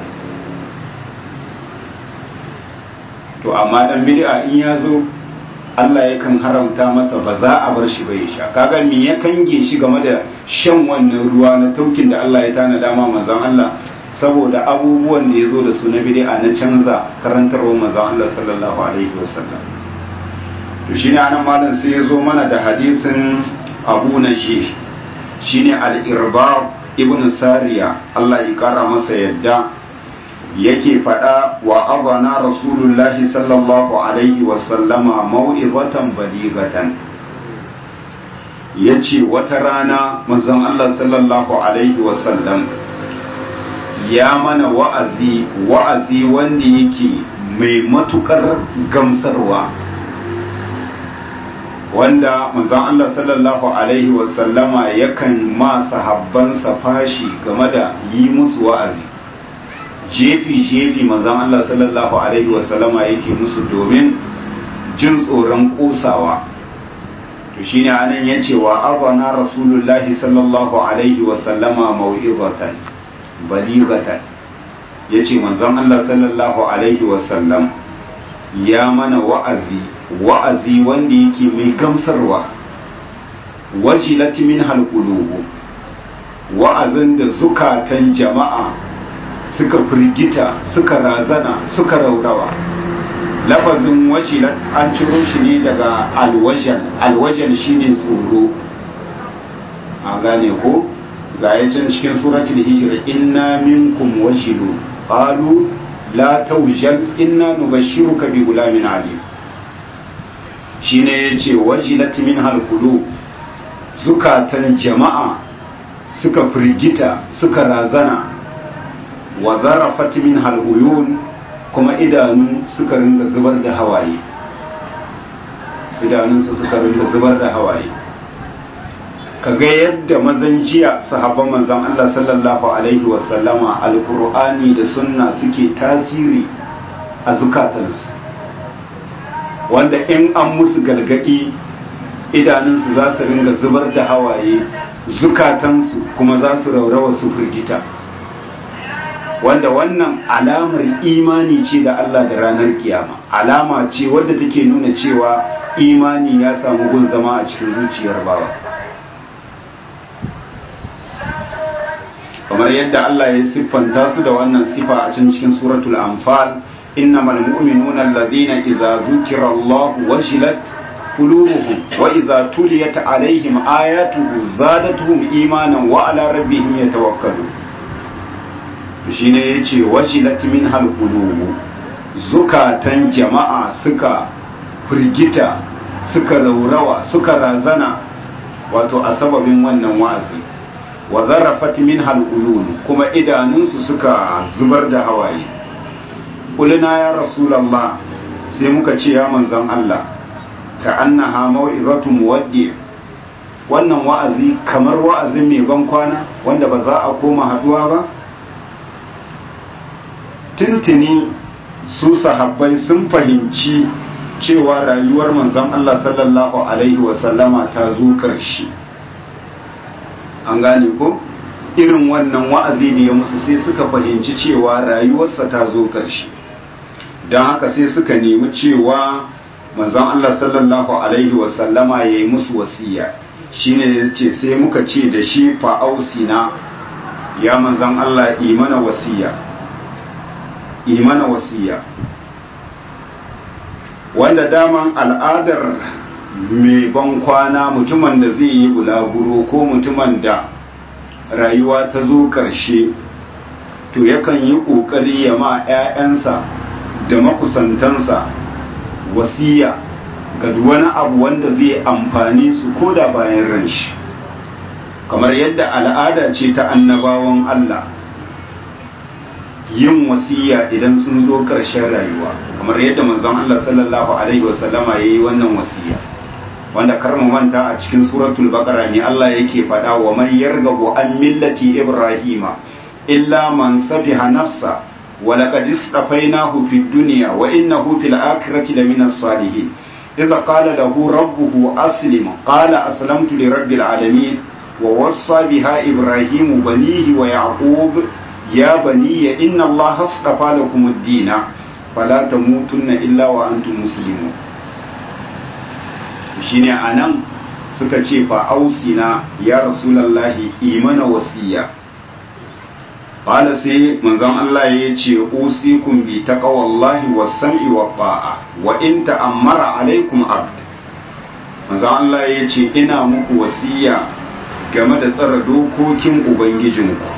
to amma dan bid'a in ya zo Allah yakan haramta masa ba za a bar shi bai sha kaga me ya kange shi game da shan wannan ruwa na taukin da Allah ya tana dama manzon Allah saboda abubuwan da ya zo da su na bid'a na canza karantarwar manzon Allah sallallahu alaihi wasallam to shine anan malam sai ya zo mana da hadisin Abu Nashi shine al-Irbab ibn Sariya Allah ya kara masa yadda yake faɗa wa azana rasulullahi sallallahu alaihi wasallama mau'izatan baligatan yace wata rana manzon Allah sallallahu alaihi wasallam ya mana wa'azi wa'azi wanda yake mai matukar gamsarwa wanda manzon Allah sallallahu alaihi wasallama yakan ma sahabbansa fashi game da yi musu wa'azi jefi-jefi manzon Allah sallallahu alaihi wasallama yake musu domin jin tsoron kosawa to shine anan yace wa azana rasulullahi sallallahu alaihi wasallama mau'izatan baligatan yace manzon Allah sallallahu alaihi wasallam ya mana wa'azi wa'azi wanda yake mai gamsarwa wajilat min halqulubu wa'azin da zukatan jama'a suka firgita suka razana suka raurawa lafazin wajilat an ciro shi ne daga alwajan alwajan shine tsoro a gane ko ga yacin cikin suratul hijr inna minkum wajilu qalu la tawjal inna nubashshiruka bi gulamin alim shine yace wajilat min halqulu zukatan jama'a suka firgita suka razana wa zarafat min haluyun kuma idanu suka ringa zubar da hawaye idanunsu suka ringa zubar da hawaye kaga yadda mazan jiya sahabban manzon Allah sallallahu alaihi wa sallama alqur'ani da sunna suke tasiri a zukatansu wanda in an musu galgadi idanunsu za su ringa zubar da hawaye zukatansu kuma za su raurawa su firgita wanda wannan alamar imani ce da Allah da ranar kiyama alama ce wadda take nuna cewa imani ya samu gun zama a cikin zuciyar bawa kamar yadda Allah ya siffanta su da wannan sifa a can cikin suratul anfal innamal mu'minuna alladhina idza zukira Allah wajilat qulubuhum wa idza tuliyat alaihim ayatuhu zadatuhum imanan wa ala rabbihim yatawakkalun shine yace wajilat minhal qulubu zukatan jama'a suka firgita suka laurawa suka razana wato a sababin wannan wa'azi wa zarafat min halulun kuma idanunsu suka zubar da hawaye kulina ya rasulallah sai muka ce ya manzon Allah ka annaha mau'izatu muwaddi wannan wa'azi kamar wa'azin mai ban kwana wanda ba za a koma haduwa ba tuntuni su sahabbai sun fahimci cewa rayuwar manzon Allah sallallahu alaihi wasallama ta zo ƙarshe an gane ko irin wannan wa'azi da ya musu sai suka fahimci cewa rayuwarsa ta zo ƙarshe don haka sai suka nemi cewa manzon Allah sallallahu alaihi wasallama ya yi musu wasiya shine ya ce sai muka ce da shi fa'ausina ya manzon Allah imana wasiya imana wasiya wanda daman al'adar mai ban kwana mutumin da zai yi bulaguro ko mutumin da rayuwa ta zo ƙarshe to yakan yi ƙoƙari ya ma 'ya'yansa da makusantansa wasiya ga wani abu wanda zai amfani su ko da bayan ran shi kamar yadda al'ada ce ta annabawan Allah yin wasiya idan sun zo ƙarshen rayuwa kamar yadda manzon Allah sallallahu alaihi wasallama yayi wannan wasiya wanda kar mu manta a cikin suratul baqara ne Allah yake faɗa wa man yarghabu an millati ibrahima illa man safiha nafsa wa laqad istafainahu fid dunya wa innahu fil akhirati lamina salihin idza qala lahu rabbuhu aslim qala aslamtu li rabbil alamin wa wassa biha ibrahimu banihi wa yaqub ya bani inna allaha astafa lakum ad-dina fala tamutunna illa wa antum muslimun shine anan suka ce fa ausina ya rasulullahi imana wasiya qala sai manzon Allah ya ce usikum bi taqwallahi was-sam'i wat-ta'a wa in ta'ammara alaikum abd manzon Allah ya ce ina muku wasiya game da tsara dokokin ubangijinku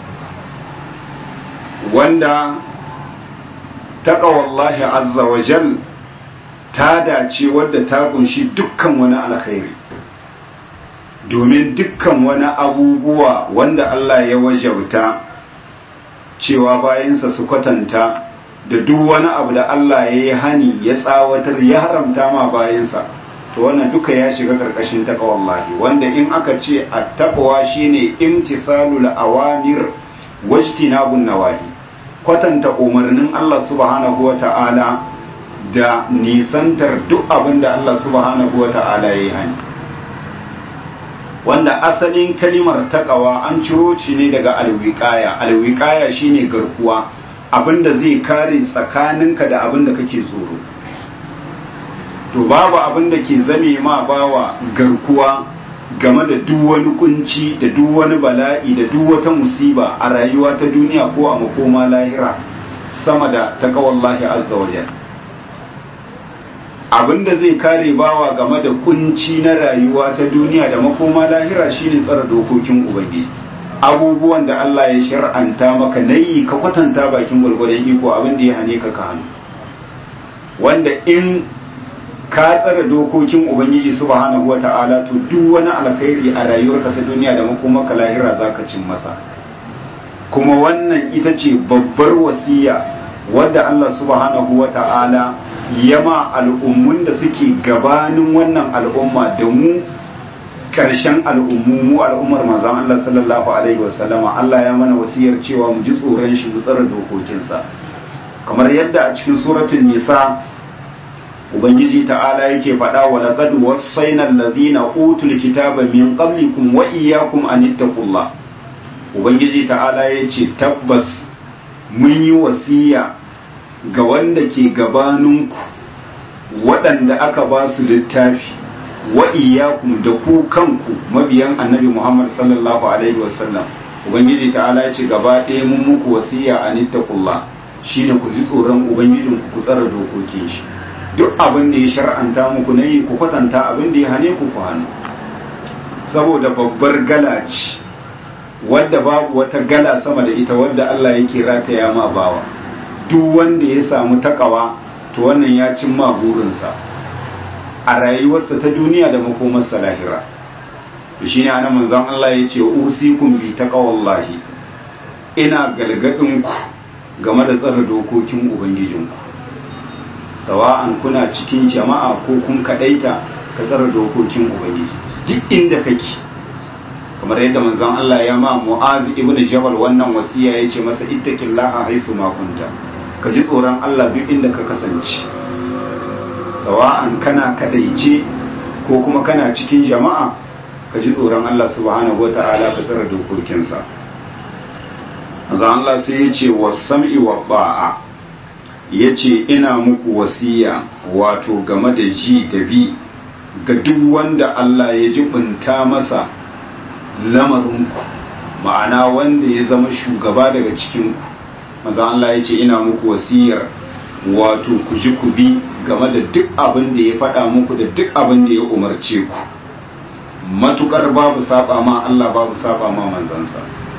wanda taqwallahi azza wa jal ta dace wadda ta kunshi dukkan wani alkhairi domin dukkan wani abubuwa wanda Allah ya wajauta cewa bayansa su kwatanta da duk wani abu da Allah ya yi hani ya tsawatar ya haramta ma bayansa to wannan duka ya shiga karkashin taqwallahi wanda in aka ce at-taqwa shine imtithalul awamir wajtinabun nawahi kwatanta umarnin Allah subhanahu wata'ala da nisantar duk abin da Allah subhanahu wata'ala ya yi hani wanda asalin kalimar takawa an ciro shi ne daga alwiƙaya alwiƙaya shine garkuwa abinda zai kare tsakaninka da abinda kake tsoro to babu abinda ke zame ma bawa garkuwa game da duk wani kunci da duk wani bala'i da duk wata musiba a rayuwa ta duniya ko a makoma lahira sama da takawallahi azza wa jalla abinda zai kare bawa game da kunci na rayuwa ta duniya da makoma lahira shine tsara dokokin ubangiji abubuwan da Allah ya shar'anta maka nayi ka kwatanta bakin gwargwadon iko abin da ya hane ka ka hannu wanda in ka tsara dokokin ubangiji subhanahu wata'ala to duk wani alkhairi a rayuwarka ta duniya da makomaka lahira zaka cin masa kuma wannan ita ce babbar wasiya wadda Allah subhanahu wata'ala yama al'ummun da suke gabanin wannan al'umma da mu ƙarshen al'ummu mu al'ummar manzan Allah sallallahu alaihi wasallama Allah ya mana wasiyar cewa mu ji tsoron shi mu tsara dokokinsa kamar yadda a cikin suratul nisa ubangiji ta'ala yake faɗa wa laqad wasaina allazina utul kitaba min qablikum wa iyyakum an ittaqullah ubangiji ta'ala yace tabbas mun yi wasiya ga wanda ke gabaninku waɗanda aka ba su littafi wa iyyakum da ku kanku mabiyan annabi Muhammad sallallahu alaihi wasallam ubangiji ta'ala ya ce gaba ɗaya mun muku wasiya a nittaqullah shine ku ji tsoron ubangijin ku tsara dokokin shi duk abin da ya shar'anta muku na yi ku kwatanta abin da ya hane ku ku hannu saboda babbar gala ce wadda babu wata gala sama da ita wadda Allah yake rataya ma bawa duk wanda ya samu takawa to wannan ya cin ma burinsa a rayuwarsa ta duniya da makomarsa lahira to shine ana manzon Allah ya ce usikum bi taqwallahi ina galgadin ku game da tsara dokokin ubangijinku sawa'an kuna cikin jama'a ko kun kadaita ka tsara dokokin ubangiji duk inda kake kamar yadda manzon Allah ya ma Mu'az ibn Jabal wannan wasiya yace masa ittaqillaha haythu ma kunta ka ji tsoron Allah duk inda ka kasance sawa'an kana kadaice ko kuma kana cikin jama'a ka ji tsoron Allah subhanahu wata'ala ka tsara dokokinsa manzon Allah sai ya ce wasam'i wa ba'a yace ina muku wasiya wato game da ji da bi ga duk wanda Allah ya jibinta masa lamarinku ma'ana wanda ya zama shugaba daga cikinku maza Allah ya ce ina muku wasiyar wato ku ji ku bi game da duk abin da ya faɗa muku da duk abin da ya umarce ku matukar babu saba ma Allah babu saba ma manzansa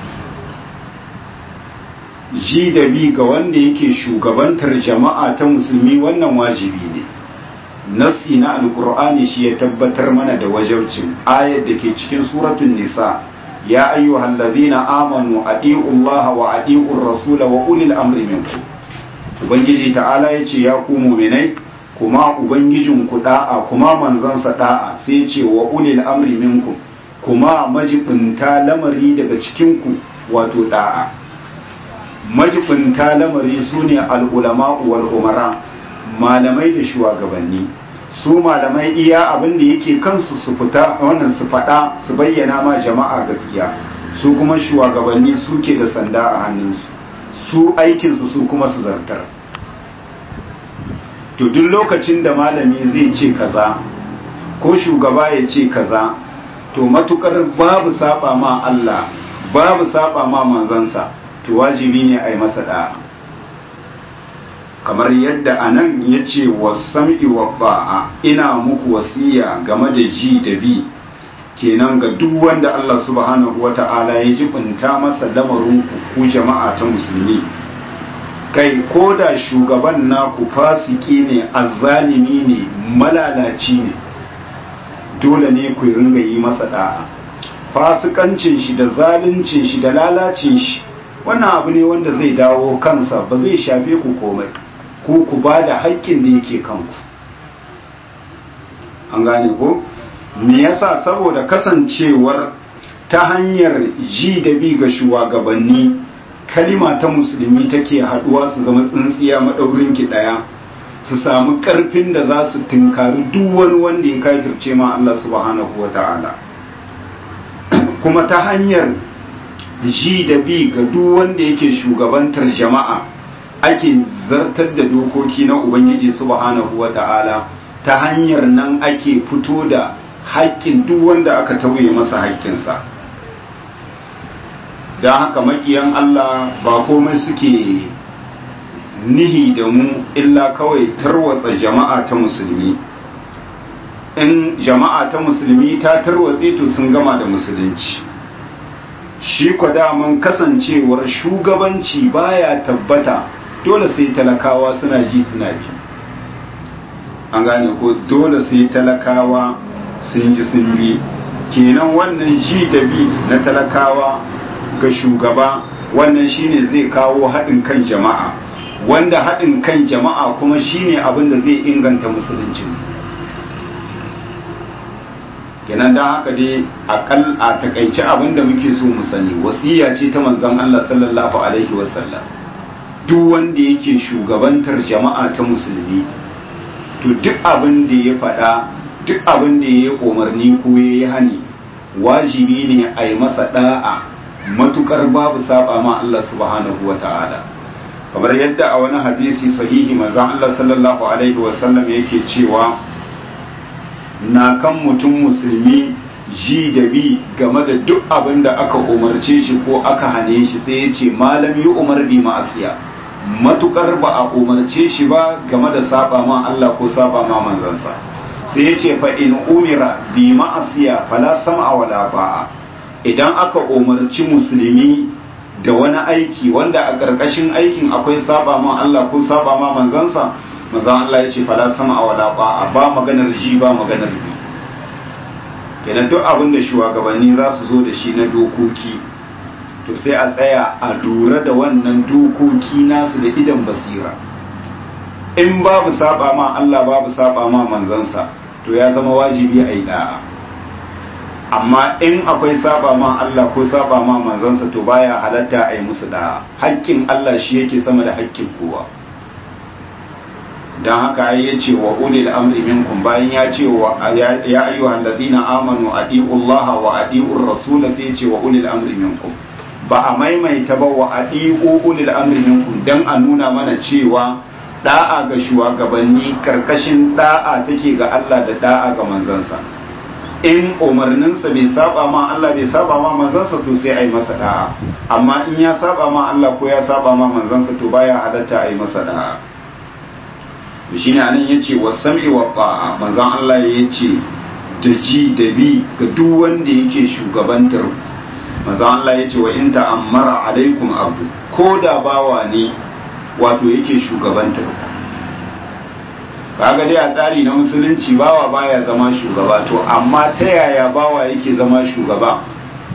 ji da bi ga wanda yake shugabantar jama'a ta musulmi wannan wajibi ne nasi na alkur'ani shi ya tabbatar mana da wajabcin ayar da ke cikin suratun nisa ya ayyuhal ladhina amanu adi'u allaha wa adi'u rasula wa ulil amri minkum ubangiji ta'ala yace ya ku mu'minai kuma ubangijin ku da'a kuma manzansa da'a sai ce wa ulil amri minkum kuma majibinta lamari daga cikin ku wato da'a majibinta lamari sune al-ulama wal umara malamai da shugabanni su malamai iya abin da yake kansu su fita wannan su faɗa su bayyana ma jama'a gaskiya su kuma shugabanni suke da sanda a hannunsu su aikinsu su kuma su zartar to duk lokacin da malami zai ce kaza ko shugaba ya ce kaza to matukar babu saba ma Allah babu saba ma manzansa to wajibi ne a yi masa da'a kamar yadda a nan ya ce wasam'i wa ba'a ina muku wasiya game da ji da bi kenan ga duk wanda Allah subhanahu wa ta'ala ya jibinta masa lamarin ku jama'a ta musulmi kai ko da shugaban naku fasiki ne azzalimi ne malalaci ne dole ne ku ringa yi masa da'a fasikancin shi da zaluncin shi da lalacin shi wannan abu ne wanda zai dawo kansa ba zai shafe ku komai ko ku ba da haƙƙin da yake kanku an gane ko me yasa saboda kasancewar ta hanyar ji da bi ga shugabanni kalima ta musulmi take haduwa su zama tsintsiya maɗaurin ki ɗaya su samu ƙarfin da za su tunkari duk wani wanda ya kafirce ma Allah subhanahu wa ta'ala kuma ta hanyar ji da bi ga duk wanda yake shugabantar jama'a ake zartar da dokoki na Ubangiji subhanahu wa ta'ala ta hanyar nan ake fito da haƙƙin duk wanda aka tauye masa haƙƙinsa don haka makiyan Allah ba komai suke nihi da mu illa kawai tarwatsa jama'a ta musulmi in jama'a ta musulmi ta tarwatse to sun gama da musulunci shi kwa daman kasancewar shugabanci baya tabbata dole sai talakawa suna ji suna bi an gane ko dole sai talakawa sun ji sun bi kenan wannan ji da bi na talakawa ga shugaba wannan shine zai kawo haɗin kan jama'a wanda haɗin kan jama'a kuma shine abin da zai inganta musulunci kenan don haka dai akal a takaice abin da muke so mu sani wasiya ce ta manzon Allah sallallahu alaihi wasallam duk wanda yake shugabantar jama'a ta musulmi to duk abin da ya faɗa duk abin da ya yi umarni ko ya yi hani wajibi ne a yi masa ɗa'a matukar babu saba ma Allah subhanahu wa ta'ala kamar yadda a wani hadisi sahihi manzon Allah sallallahu alaihi wasallam yake cewa na kan mutum musulmi ji da bi game da duk abin da aka umarce shi ko aka hane shi sai ya ce malam yi umar bi ma'asiya matukar ba a umarce shi ba game da saba ma Allah ko saba ma manzansa sai ya ce fa in umira bi ma'asiya fala sam'a wala ba'a idan aka umarci musulmi da wani aiki wanda a ƙarƙashin aikin akwai saba ma Allah ko saba ma manzansa manzan Allah ya ce fala sam'a wala ba'a ba maganar ji ba maganar bi kenan duk abin da shugabanni za su zo da shi na dokoki to sai a tsaya a lura da wannan dokoki nasu da idan basira in babu saba ma Allah babu saba ma manzansa to ya zama wajibi a yi da'a amma in akwai saba ma Allah ko saba ma manzansa to baya halatta a yi musu da'a haƙƙin Allah shi yake sama da haƙƙin kowa don haka ya ce wa ulil amri minkum bayan ya ce wa ya ayyuhal ladina amanu adiullaha wa adiur rasul sai ya ce wa ulil amri minkum ba a maimaita ba wa adiu ulil amri minkum dan a nuna mana cewa da'a ga shugabanni karkashin da'a take ga Allah da da'a ga manzansa in umarninsa bai saba ma Allah bai saba ma manzansa to sai a yi masa da'a amma in ya saba ma Allah ko ya saba ma manzansa to baya halatta a yi masa da'a to shine anan yace wasami wa ta'a manzon Allah yace da ji da bi ga duk wanda yake shugabantar manzon Allah yace wa in ta'ammara alaikum abdu ko da bawa ne wato yake shugabantar kaga dai a tsari na musulunci bawa baya zama shugaba to amma ta yaya bawa yake zama shugaba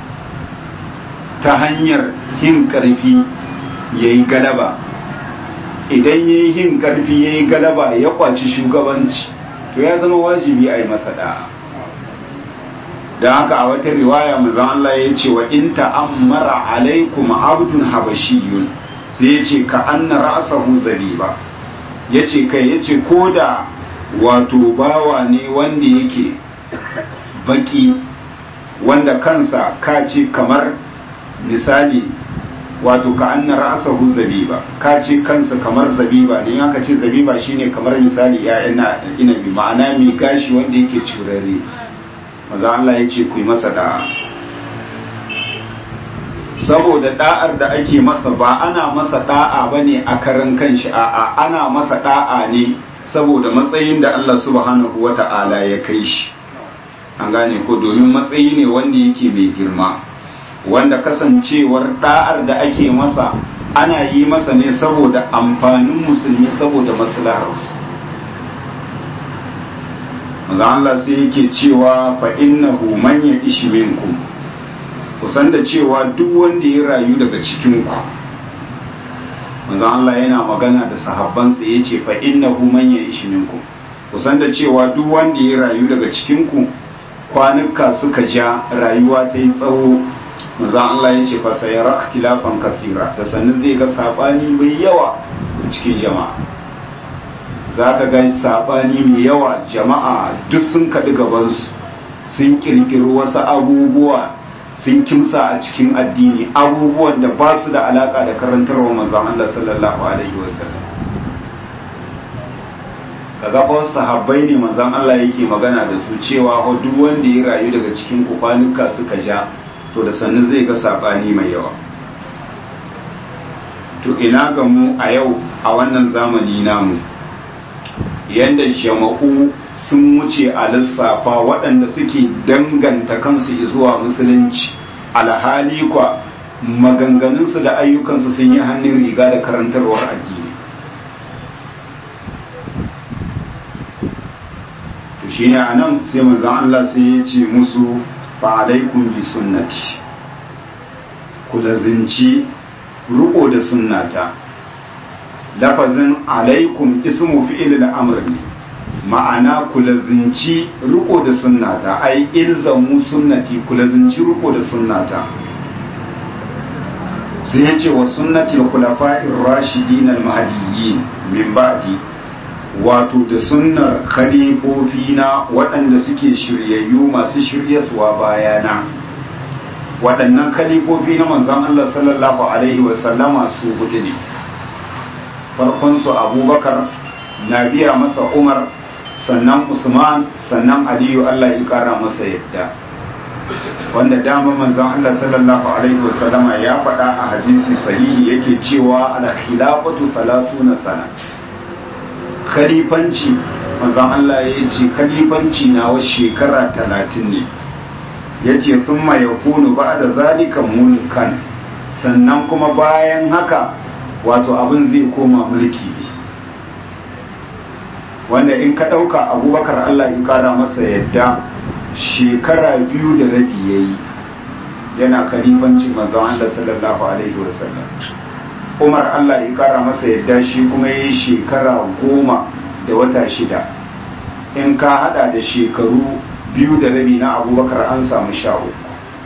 ta hanyar yin karfi yayi galaba idan ya yi yin karfi ya yi galaba ya kwaci shugabanci to ya zama wajibi a yi masa da'a don haka a wata riwaya mazan Allah ya ce wa in ta'ammara alaikum abdun habashiyun sai ya ce ka anna ra'sahu zabiba ya ce kai ya ce ko da wato bawa ne wanda yake baki wanda kansa ka ce kamar misali wato ka anna ra'sahu zabiba ka ce kansa kamar zabiba ne aka ce zabiba shine kamar misali ya'yan inabi ma'ana mai gashi wanda yake curare maza Allah ya ce ku yi masa da'a saboda da'ar da ake masa ba ana masa da'a bane a karan kanshi a'a ana masa da'a ne saboda matsayin da Allah subhanahu wata'ala ya kai shi an gane ko domin matsayi ne wanda yake mai girma wanda kasancewar da'ar da ake masa ana yi masa ne saboda amfanin musulmi saboda maslaharsu maza Allah sai yake cewa fa innahu man ya ishi minkum kusan da cewa duk wanda ya rayu daga cikin ku maza Allah yana magana da sahabbansa yace fa innahu man ya ishi minkum kusan da cewa duk wanda ya rayu daga cikin ku kwanuka suka ja rayuwa ta yi tsawo manzan Allah ya ce fa sai ikhtilafan kathira da sannan zai ga sabani mai yawa cikin jama'a za ka ga sabani mai yawa jama'a duk sun kaɗi gabansu sun kirkiri wasu abubuwa sun kimsa a cikin addini abubuwan da ba su da alaka da karantarwa manzan Allah sallallahu alaihi wasallam kaga fa sahabbai ne manzan Allah yake magana da su cewa duk wanda ya rayu daga cikin kwanuka suka ja to da sannu zai ga sabani mai yawa to ina ga mu a yau a wannan zamani namu yanda jama'u sun wuce a lissafa waɗanda suke danganta kansu zuwa musulunci alhali kwa maganganunsu da ayyukansu sun yi hannun riga da karantarwar addini to shine a nan sai manzon Allah sai ya ce musu fa alaikum bi sunnati ku lazinci ruko da sunnata lafazin alaikum ismu fi'il al-amr ne ma'ana ku lazinci ruko da sunnata ai ilzamu sunnati ku lazinci ruko da sunnata sai ya ce wa sunnati al-khulafa'ir rashidin al-mahdiyyin min ba'di wato da sunnar khalifofi na waɗanda suke shiryayyu masu shiryaswa bayana waɗannan khalifofi na manzon Allah sallallahu alaihi wa sallama su hudu ne farkon su abubakar na biya masa umar sannan usman sannan aliyu Allah ya kara masa yadda wanda dama manzon Allah sallallahu alaihi wasallama ya faɗa a hadisi sahihi yake cewa al khilafatu salasuna sana khalifanci manzon Allah ya ce khalifanci na wa shekara talatin ne ya ce thumma yakunu ba'da zalika mulkan sannan kuma bayan haka wato abin zai koma mulki ne wanda in ka ɗauka abubakar Allah ya kara masa yadda shekara biyu da rabi ya yi yana kalifanci manzon Allah sallallahu alaihi wasallam umar Allah ya kara masa yadda shi kuma ya yi shekara goma da wata shida in ka hada da shekaru biyu da rabi na abubakar an samu sha uku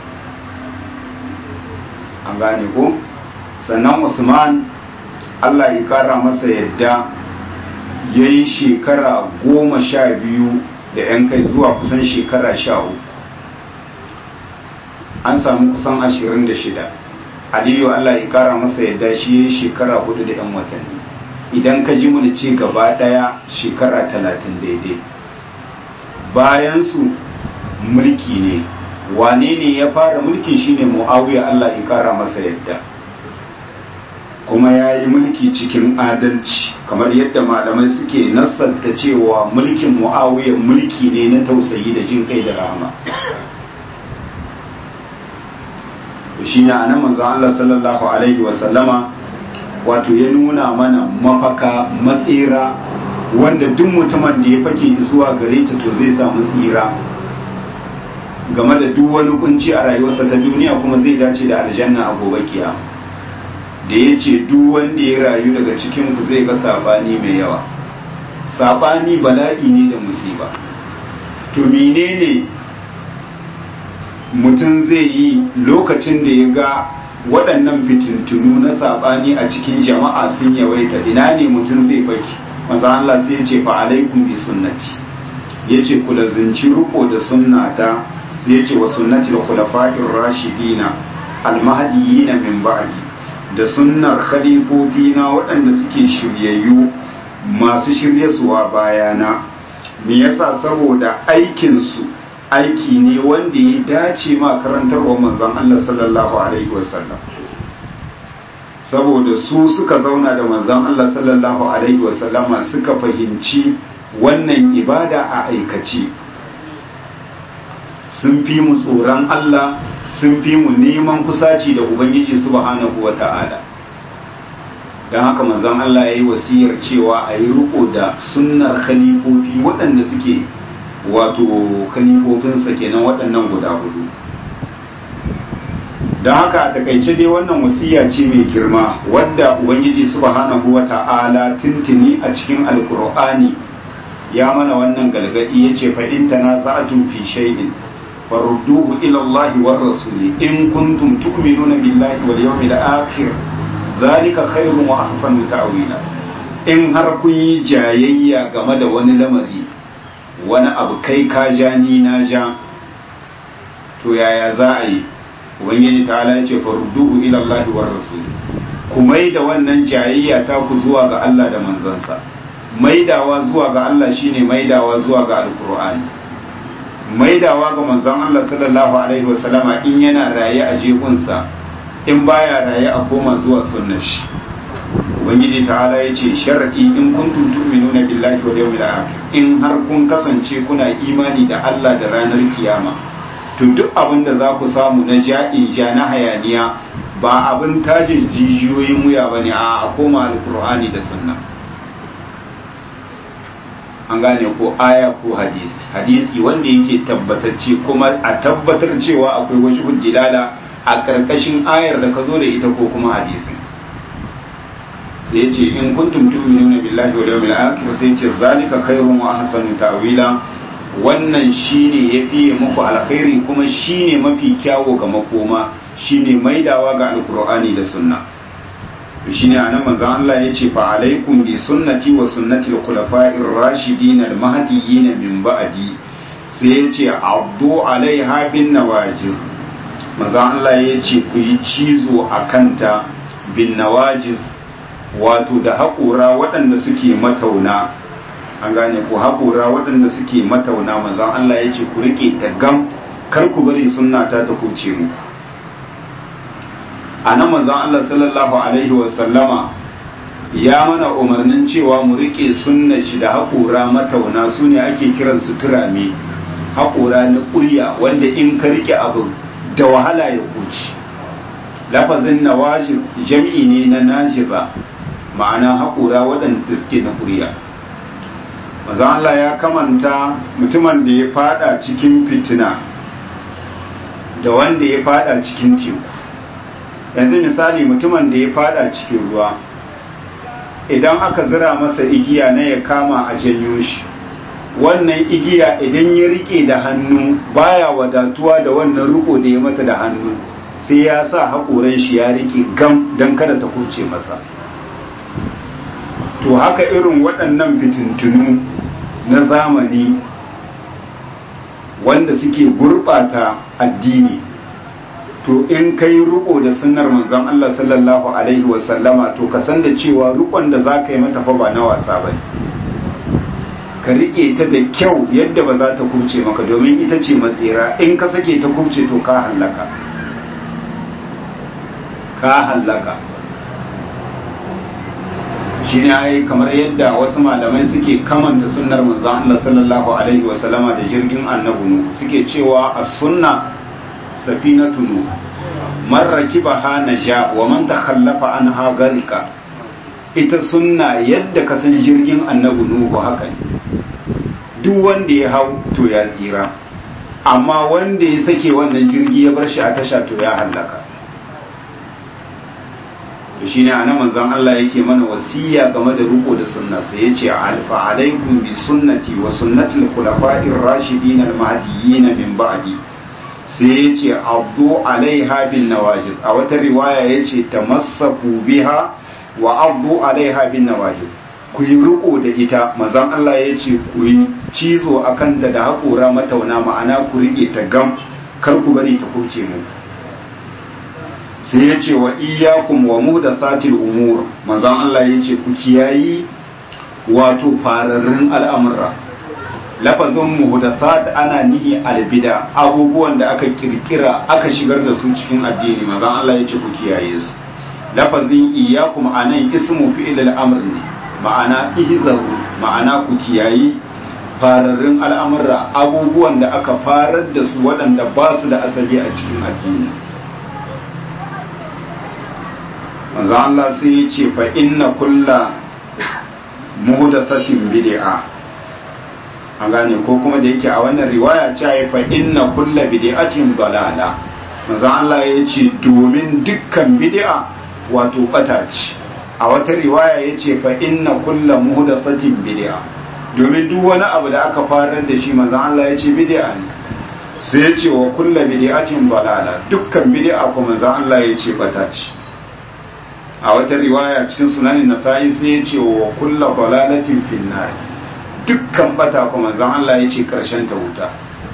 an gane ko sannan usman Allah ya kara masa yadda ya yi shekara goma sha biyu da 'yan kai zuwa kusan shekara sha uku an samu kusan ashirin da shida aliyu allah ya kara masa yadda shi ya yi shekara hudu da 'yan watanni idan ka ji mu ce gaba daya shekara talatin daidai bayan su mulki ne wane ne ya fara mulki shine muawiya allah ya kara masa yadda kuma ya yi mulki cikin adalci kamar yadda malamai suke nassanta cewa mulkin mu'awiyar mulki ne na tausayi da jin kai da rahama shi ne a nan manzan Allah sallallahu Alaihi wasallama wato ya nuna mana mafaka matsira wanda duk mutumin da ya fake zuwa gare ta to zai samu tsira game da duk wani kunci a rayuwarsa ta duniya kuma zai dace da aljanna a gobe kiyama da ya ce duk wanda ya rayu daga cikin ku zai ga sabani mai yawa sabani bala'i ne da musiba to menene mutum zai yi lokacin da ya ga waɗannan fitintunu na sabani a cikin jama'a sun yawaita ina ne mutum zai baki maza Allah sai ya ce fa alaikum bi sunnati ya ce ku lazinci riko da sunnata sai ya ce wa sunnati da khulafa'ir rashidina almahdiyina min ba'di da sunnar khalifofi na waɗanda suke shiryayyu masu shiryasuwa bayana me yasa saboda aikinsu aiki ne wanda ya dace ma karantarwa manzon Allah sallallahu alaihi wasallam saboda su suka zauna da manzon Allah sallallahu alaihi wasallama suka fahimci wannan ibada a aikace sun fi mu tsoron Allah sun fi mu neman kusaci da ubangiji subhanahu wa ta'ala don haka manzon Allah ya yi wasiyar cewa a yi riko da sunnar khalifofi waɗanda suke wato khalifofinsa kenan waɗannan guda hudu don haka a takaice dai wannan wasiya ce mai girma wadda ubangiji subhanahu wa ta'ala tuntuni a cikin alkur'ani ya mana wannan galgadi ya ce fa'in tanaza'tum fi shay'in farudduhu ila Allah war rasuli in kuntum tu'minuna billahi wal yawmil akhir zalika khairun wa ahsanu ta'wila in har kun yi jayayya game da wani lamari wani abu kai ka ja ni na ja to yaya za a yi ubangiji ta ala ce farudduhu ila Allah war rasuli ku maida wannan jayayya ta ku zuwa ga Allah da manzansa maidawa zuwa ga Allah shine maidawa zuwa ga alqur'ani maidawa ga manzon Allah sallallahu alaihi wasallama in yana raye a jekunsa in baya raye a koma zuwa sunnar shi ubangiji ta'ala ya ce sharadi in kuntum tu'minuna billahi wal yawmil akhir in har kun kasance kuna imani da Allah da ranar kiyama to duk abin da za ku samu na ja'in ja na hayaniya ba abin tajin jijiyoyin wuya bane a a koma alqur'ani da sunna an gane ko aya ko hadisi hadisi wanda yake tabbatacce kuma a tabbatar cewa akwai wasu hujjilala a karkashin ayar da ka zo da ita ko kuma hadisi sai ya ce in kuntum tu'minuna billahi wal yawmil akhir sai ya ce zalika khairun wa ahsanu ta'wila wannan shine yafi muku alkhairi kuma shine mafi kyawo ga makoma shine maidawa ga alqur'ani da sunna shine anan manzon Allah ya ce fa alaikum bi sunnati wa sunnati al-khulafa'ir rashidin al-mahdiyyin min ba'di sai ya ce abdu alaiha bin nawajir manzon Allah ya ce ku yi cizo a kanta bin nawajiz wato da haƙura waɗanda suke matauna an gane ku haƙura waɗanda suke matauna manzon Allah ya ce ku rike ta gam kar ku bari sunna ta ta kuce muku a nan manzon Allah sallallahu alaihi wasallama ya mana umarnin cewa mu rike sunna shi da haƙura matauna su ne ake kiran su turame haƙura na ƙurya wanda in ka rike abu da wahala ya kuci lafazin nawajir jam'i ne na najiba ma'ana haƙura waɗanda suke na ƙurya manzon Allah ya kamanta mutumin da ya fada cikin fitina da wanda ya fada cikin teku yanzu misali mutumin da ya fada cikin ruwa idan aka zira masa igiya na ya kama a janyo shi wannan igiya idan ya rike da hannu baya wadatuwa da wannan riko da ya mata da hannu sai ya sa haƙoran shi ya rike gam don kada ta kuce masa to haka irin waɗannan fitintunu na zamani wanda suke gurɓata addini to in kai riko da sunnar manzon Allah sallallahu alaihi wasallama to ka san da cewa rikon da za ka yi mata fa ba na wasa ba ka rike ta da kyau yadda ba za ta kubce maka domin ita ce matsira in ka sake ta kubce to ka hallaka ka hallaka shi ne ai kamar yadda wasu malamai suke kamanta sunnar manzon Allah sallallahu alaihi wasallama da jirgin annabi suke cewa as-sunna safinatu nu man rakibaha naja wa man takhallafa anha garika ita sunna yadda ka san jirgin annabi nuhu haka ne duk wanda ya hau to ya tsira amma wanda ya sake wannan jirgi ya bar shi a tasha to ya hallaka to shine anan manzon Allah yake mana wasiya game da ruko da sunna sai yace alfa alaikum bi sunnati wa sunnati al-khulafa'ir rashidin al-mahdiyyin min ba'di sai yace abdu alaiha bin nawajid a wata riwaya yace tamassaku biha wa abdu alaiha bin nawajid ku yi riko da ita manzon Allah yace ku yi cizo akan ta da haƙora matauna ma'ana ku rike ta gam kar ku bari ta kuce mu sai ya ce wa iyakum wa muhdathatil umur manzon Allah ya ce ku kiyayi wato fararrun al'amura lafazin muhdathat ana nihi albida abubuwan da aka kirkira aka shigar da su cikin addini manzon Allah ya ce ku kiyaye su lafazin iyakum anan ismu fi'il al-amr ne ma'ana ihzaru ma'ana ku kiyayi fararrun al'amura abubuwan da aka farar da su waɗanda ba su da asali a cikin addini manzo Allah sai ya ce fa inna kulla muhdathatin bid'a an gane ko kuma da yake a wannan riwaya ce ya fa inna kulla bid'atin dalala manzo Allah ya ce domin dukkan bid'a wato bata ce a wata riwaya ya ce fa inna kulla muhdathatin bid'a domin duk wani abu da aka farar da shi manzo Allah ya ce bid'a ne sai ya ce wa kulla bid'atin dalala dukkan bid'a kuma manzo Allah ya ce bata ce a wata riwaya cikin sunanin nasa'i sai ya ce wa kulla balalatin finnar dukkan bata kuma zan Allah ya ce karshen ta wuta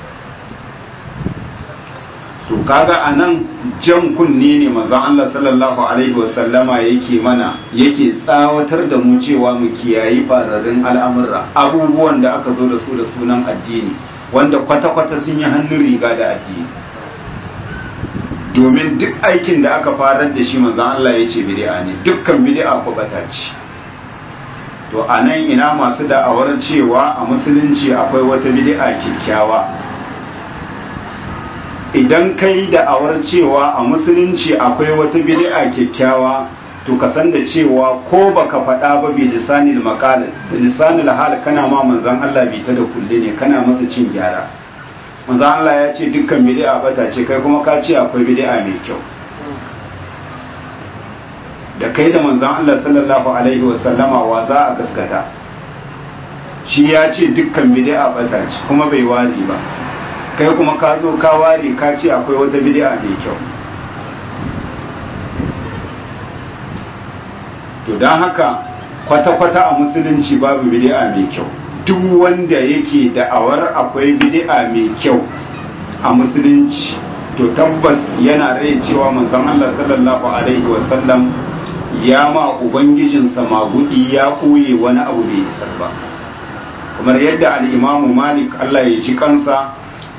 to kaga anan jan kunne ne manzon Allah sallallahu alaihi wasallama yake mana yake tsawatar da mu cewa mu kiyayi fararrun al'amura abubuwan da aka zo da su da sunan addini wanda kwata-kwata sun yi hannun riga da addini domin duk aikin da aka farar da shi manzan Allah ya ce bid'a ne dukkan bid'a ko bata ce to a nan ina masu da'awar cewa a musulunci akwai wata bid'a kyakkyawa idan kai da'awar cewa a musulunci akwai wata bid'a kyakkyawa to ka san da cewa ko baka faɗa ba bi lisanil maqal da lisanil hal kana ma manzan Allah bi ta da kulle ne kana masa cin gyara manzo Allah ya ce dukkan bid'a bata ce kai kuma ka ce akwai bid'a mai kyau da kai da manzon Allah sallallahu alaihi wa sallama wa za a gaskata shi ya ce dukkan bid'a bata ce kuma bai wari ba kai kuma ka zo ka ware ka ce akwai wata bid'a mai kyau to don haka kwata-kwata a musulunci babu bid'a mai kyau duk wanda yake da'awar akwai bid'a mai kyau a musulunci to tabbas yana rai cewa manzon Allah sallallahu alaihi wasallam ya ma ubangijinsa magudi ya koye wani abu bai isar ba kamar yadda al-imamu malik Allah ya ji kansa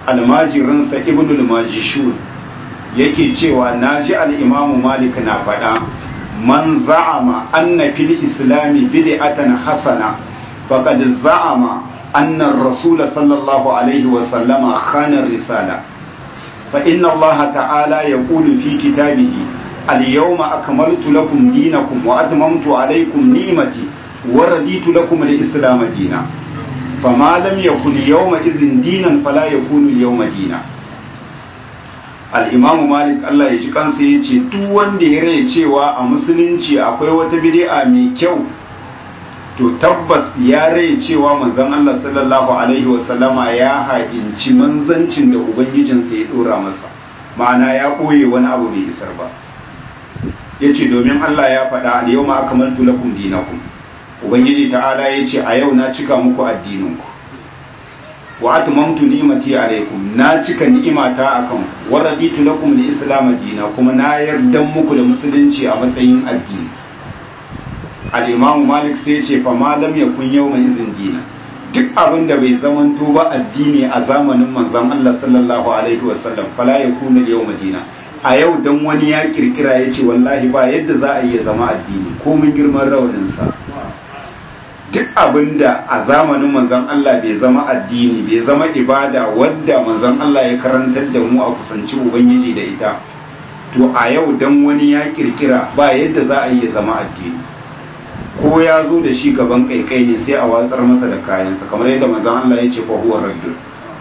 almajirinsa ibnul majishun yake cewa naji al-imamu malik na faɗa man za'ama anna fil islami bid'atan hasana faqad za'ama anna ar-rasul sallallahu alaihi wa sallama khana risala fa inna Allah ta'ala yaqulu fi kitabihi al-yawma akmaltu lakum dinakum wa atmamtu alaykum ni'mati wa raditu lakum al-islam dinan fama lam yakun yawma idhin dinan fala yakunu al-yawma dinan al'imamu malik Allah ya ji kansa ya ce duk wanda ya rai cewa a musulunci akwai wata bid'a mai kyau to tabbas ya rai cewa manzon Allah sallallahu alaihi wasallama ya haƙinci manzancin da ubangijinsa ya ɗora masa ma'ana ya ɓoye wani abu bai isar ba ya ce domin Allah ya faɗa a yau ma aka maltu lakum dinakum ubangiji ta'ala ya ce a yau na cika muku addininku wa atmamtu ni'mati alaykum na cika ni'imata akan wa raditu lakum al-islam dina kuma na yarda muku da musulunci a matsayin addini al-imam malik sai ce fa ma lam yakun yawma izin dina duk abin da bai zamanto ba addini a zamanin manzon Allah sallallahu alaihi wasallam fala yakunu yawma dina a yau dan wani ya kirkira ya ce wallahi ba yadda za a iya zama addini ko mun girman rawanin sa duk abin da a zamanin manzon Allah bai zama addini bai zama ibada wadda manzon Allah ya karantar da mu a kusanci ubangiji da ita to a yau dan wani ya kirkira ba yadda za a yi zama addini ko ya zo da shi gaban kaikai ne sai a watsar masa da kayansa kamar yadda manzon Allah ya ce fa huwa raddul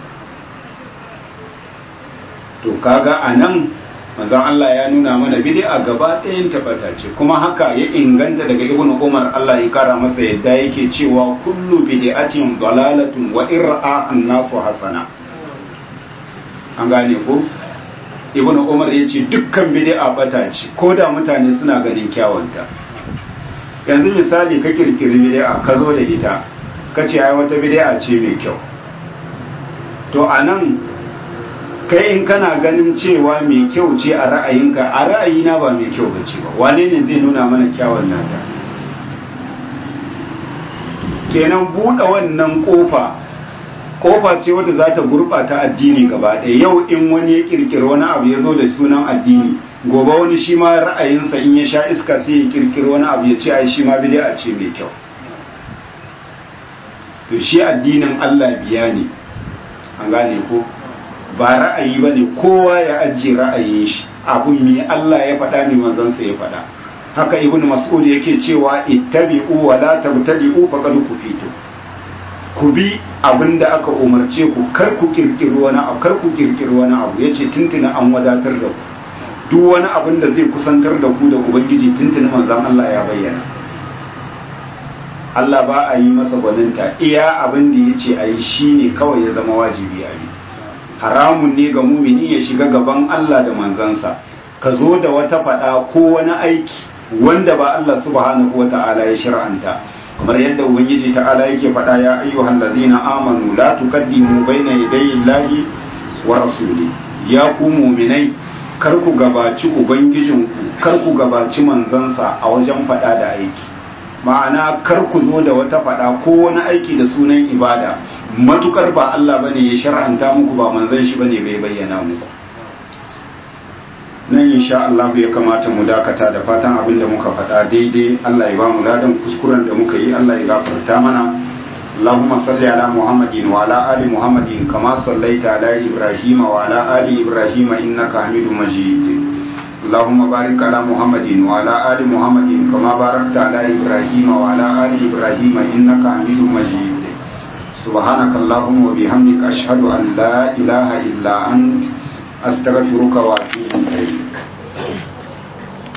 to kaga anan manzon Allah ya nuna mana bid'a gaba ɗayan tabbata ce kuma haka ya inganta daga ibnu Umar Allah ya kara masa yadda yake cewa kullu bid'atin dalalatun wa ir'a an-nasu hasana an gane ko ibnu Umar yace dukkan bid'a bata ce ko da mutane suna ganin kyawunta yanzu misali ka kirkiri bid'a ka zo da ita ka ce ai wata bid'a ce mai kyau to anan kai in kana ganin cewa mai kyau ce a ra'ayinka a ra'ayina ba mai kyau bace ba wane ne zai nuna mana kyawun nata kenan buɗe wannan ƙofa ƙofa ce wadda za ta gurɓata addini gaba ɗaya yau in wani ya ƙirƙiri wani abu ya zo da sunan addini gobe wani shi ma ra'ayinsa in ya sha iska sai ya ƙirƙiri wani abu ya ce ai shi ma bid'a ce mai kyau to shi addinin Allah biya ne an gane ko ba ra'ayi ba ne kowa ya ajiye ra'ayin shi abun mi Allah ya faɗa ne manzansa ya faɗa haka ibn mas'ud yake cewa ittabi'u wa la tabtadi'u faqad kufitu ku bi abinda aka umarce ku kar ku kirkiri wani abu kar ku kirkiri wani abu yace tuntuna an wadatar da ku duk wani abin da zai kusantar da ku da ubangiji tuntuna manzon Allah ya bayyana Allah ba a yi masa gwaninta iya abin da yace ayi shine kawai ya zama wajibi a yi haramun ne ga mumini ya shiga gaban Allah da manzansa ka zo da wata fada ko wani aiki wanda ba Allah subhanahu wa ta'ala ya shir'anta kamar yadda ubangiji ta'ala yake fada ya ayyuhal ladina amanu la tuqaddimu baina yadayi llahi wa rasuli ya ku muminai kar ku gabaci ubangijinku kar ku gabaci manzansa a wajen fada da aiki ma'ana kar ku zo da wata fada ko wani aiki da sunan ibada matukar ba Allah bane ya shar'anta muku ba manzon shi bane bai bayyana muku nan insha Allah ya kamata mu dakata da fatan abin da muka faɗa daidai Allah ya ba mu ladan kuskuren da muka yi Allah ya gafarta mana اللهم صل على محمد وعلى آل محمد كما صليت على إبراهيم وعلى آل إبراهيم إنك حميد مجيد اللهم بارك على محمد وعلى آل محمد كما باركت على إبراهيم وعلى آل إبراهيم إنك حميد مجيد سبحانك اللهم وبحمدك أشهد أن لا إله إلا أنت أستغفرك وأتوب إليك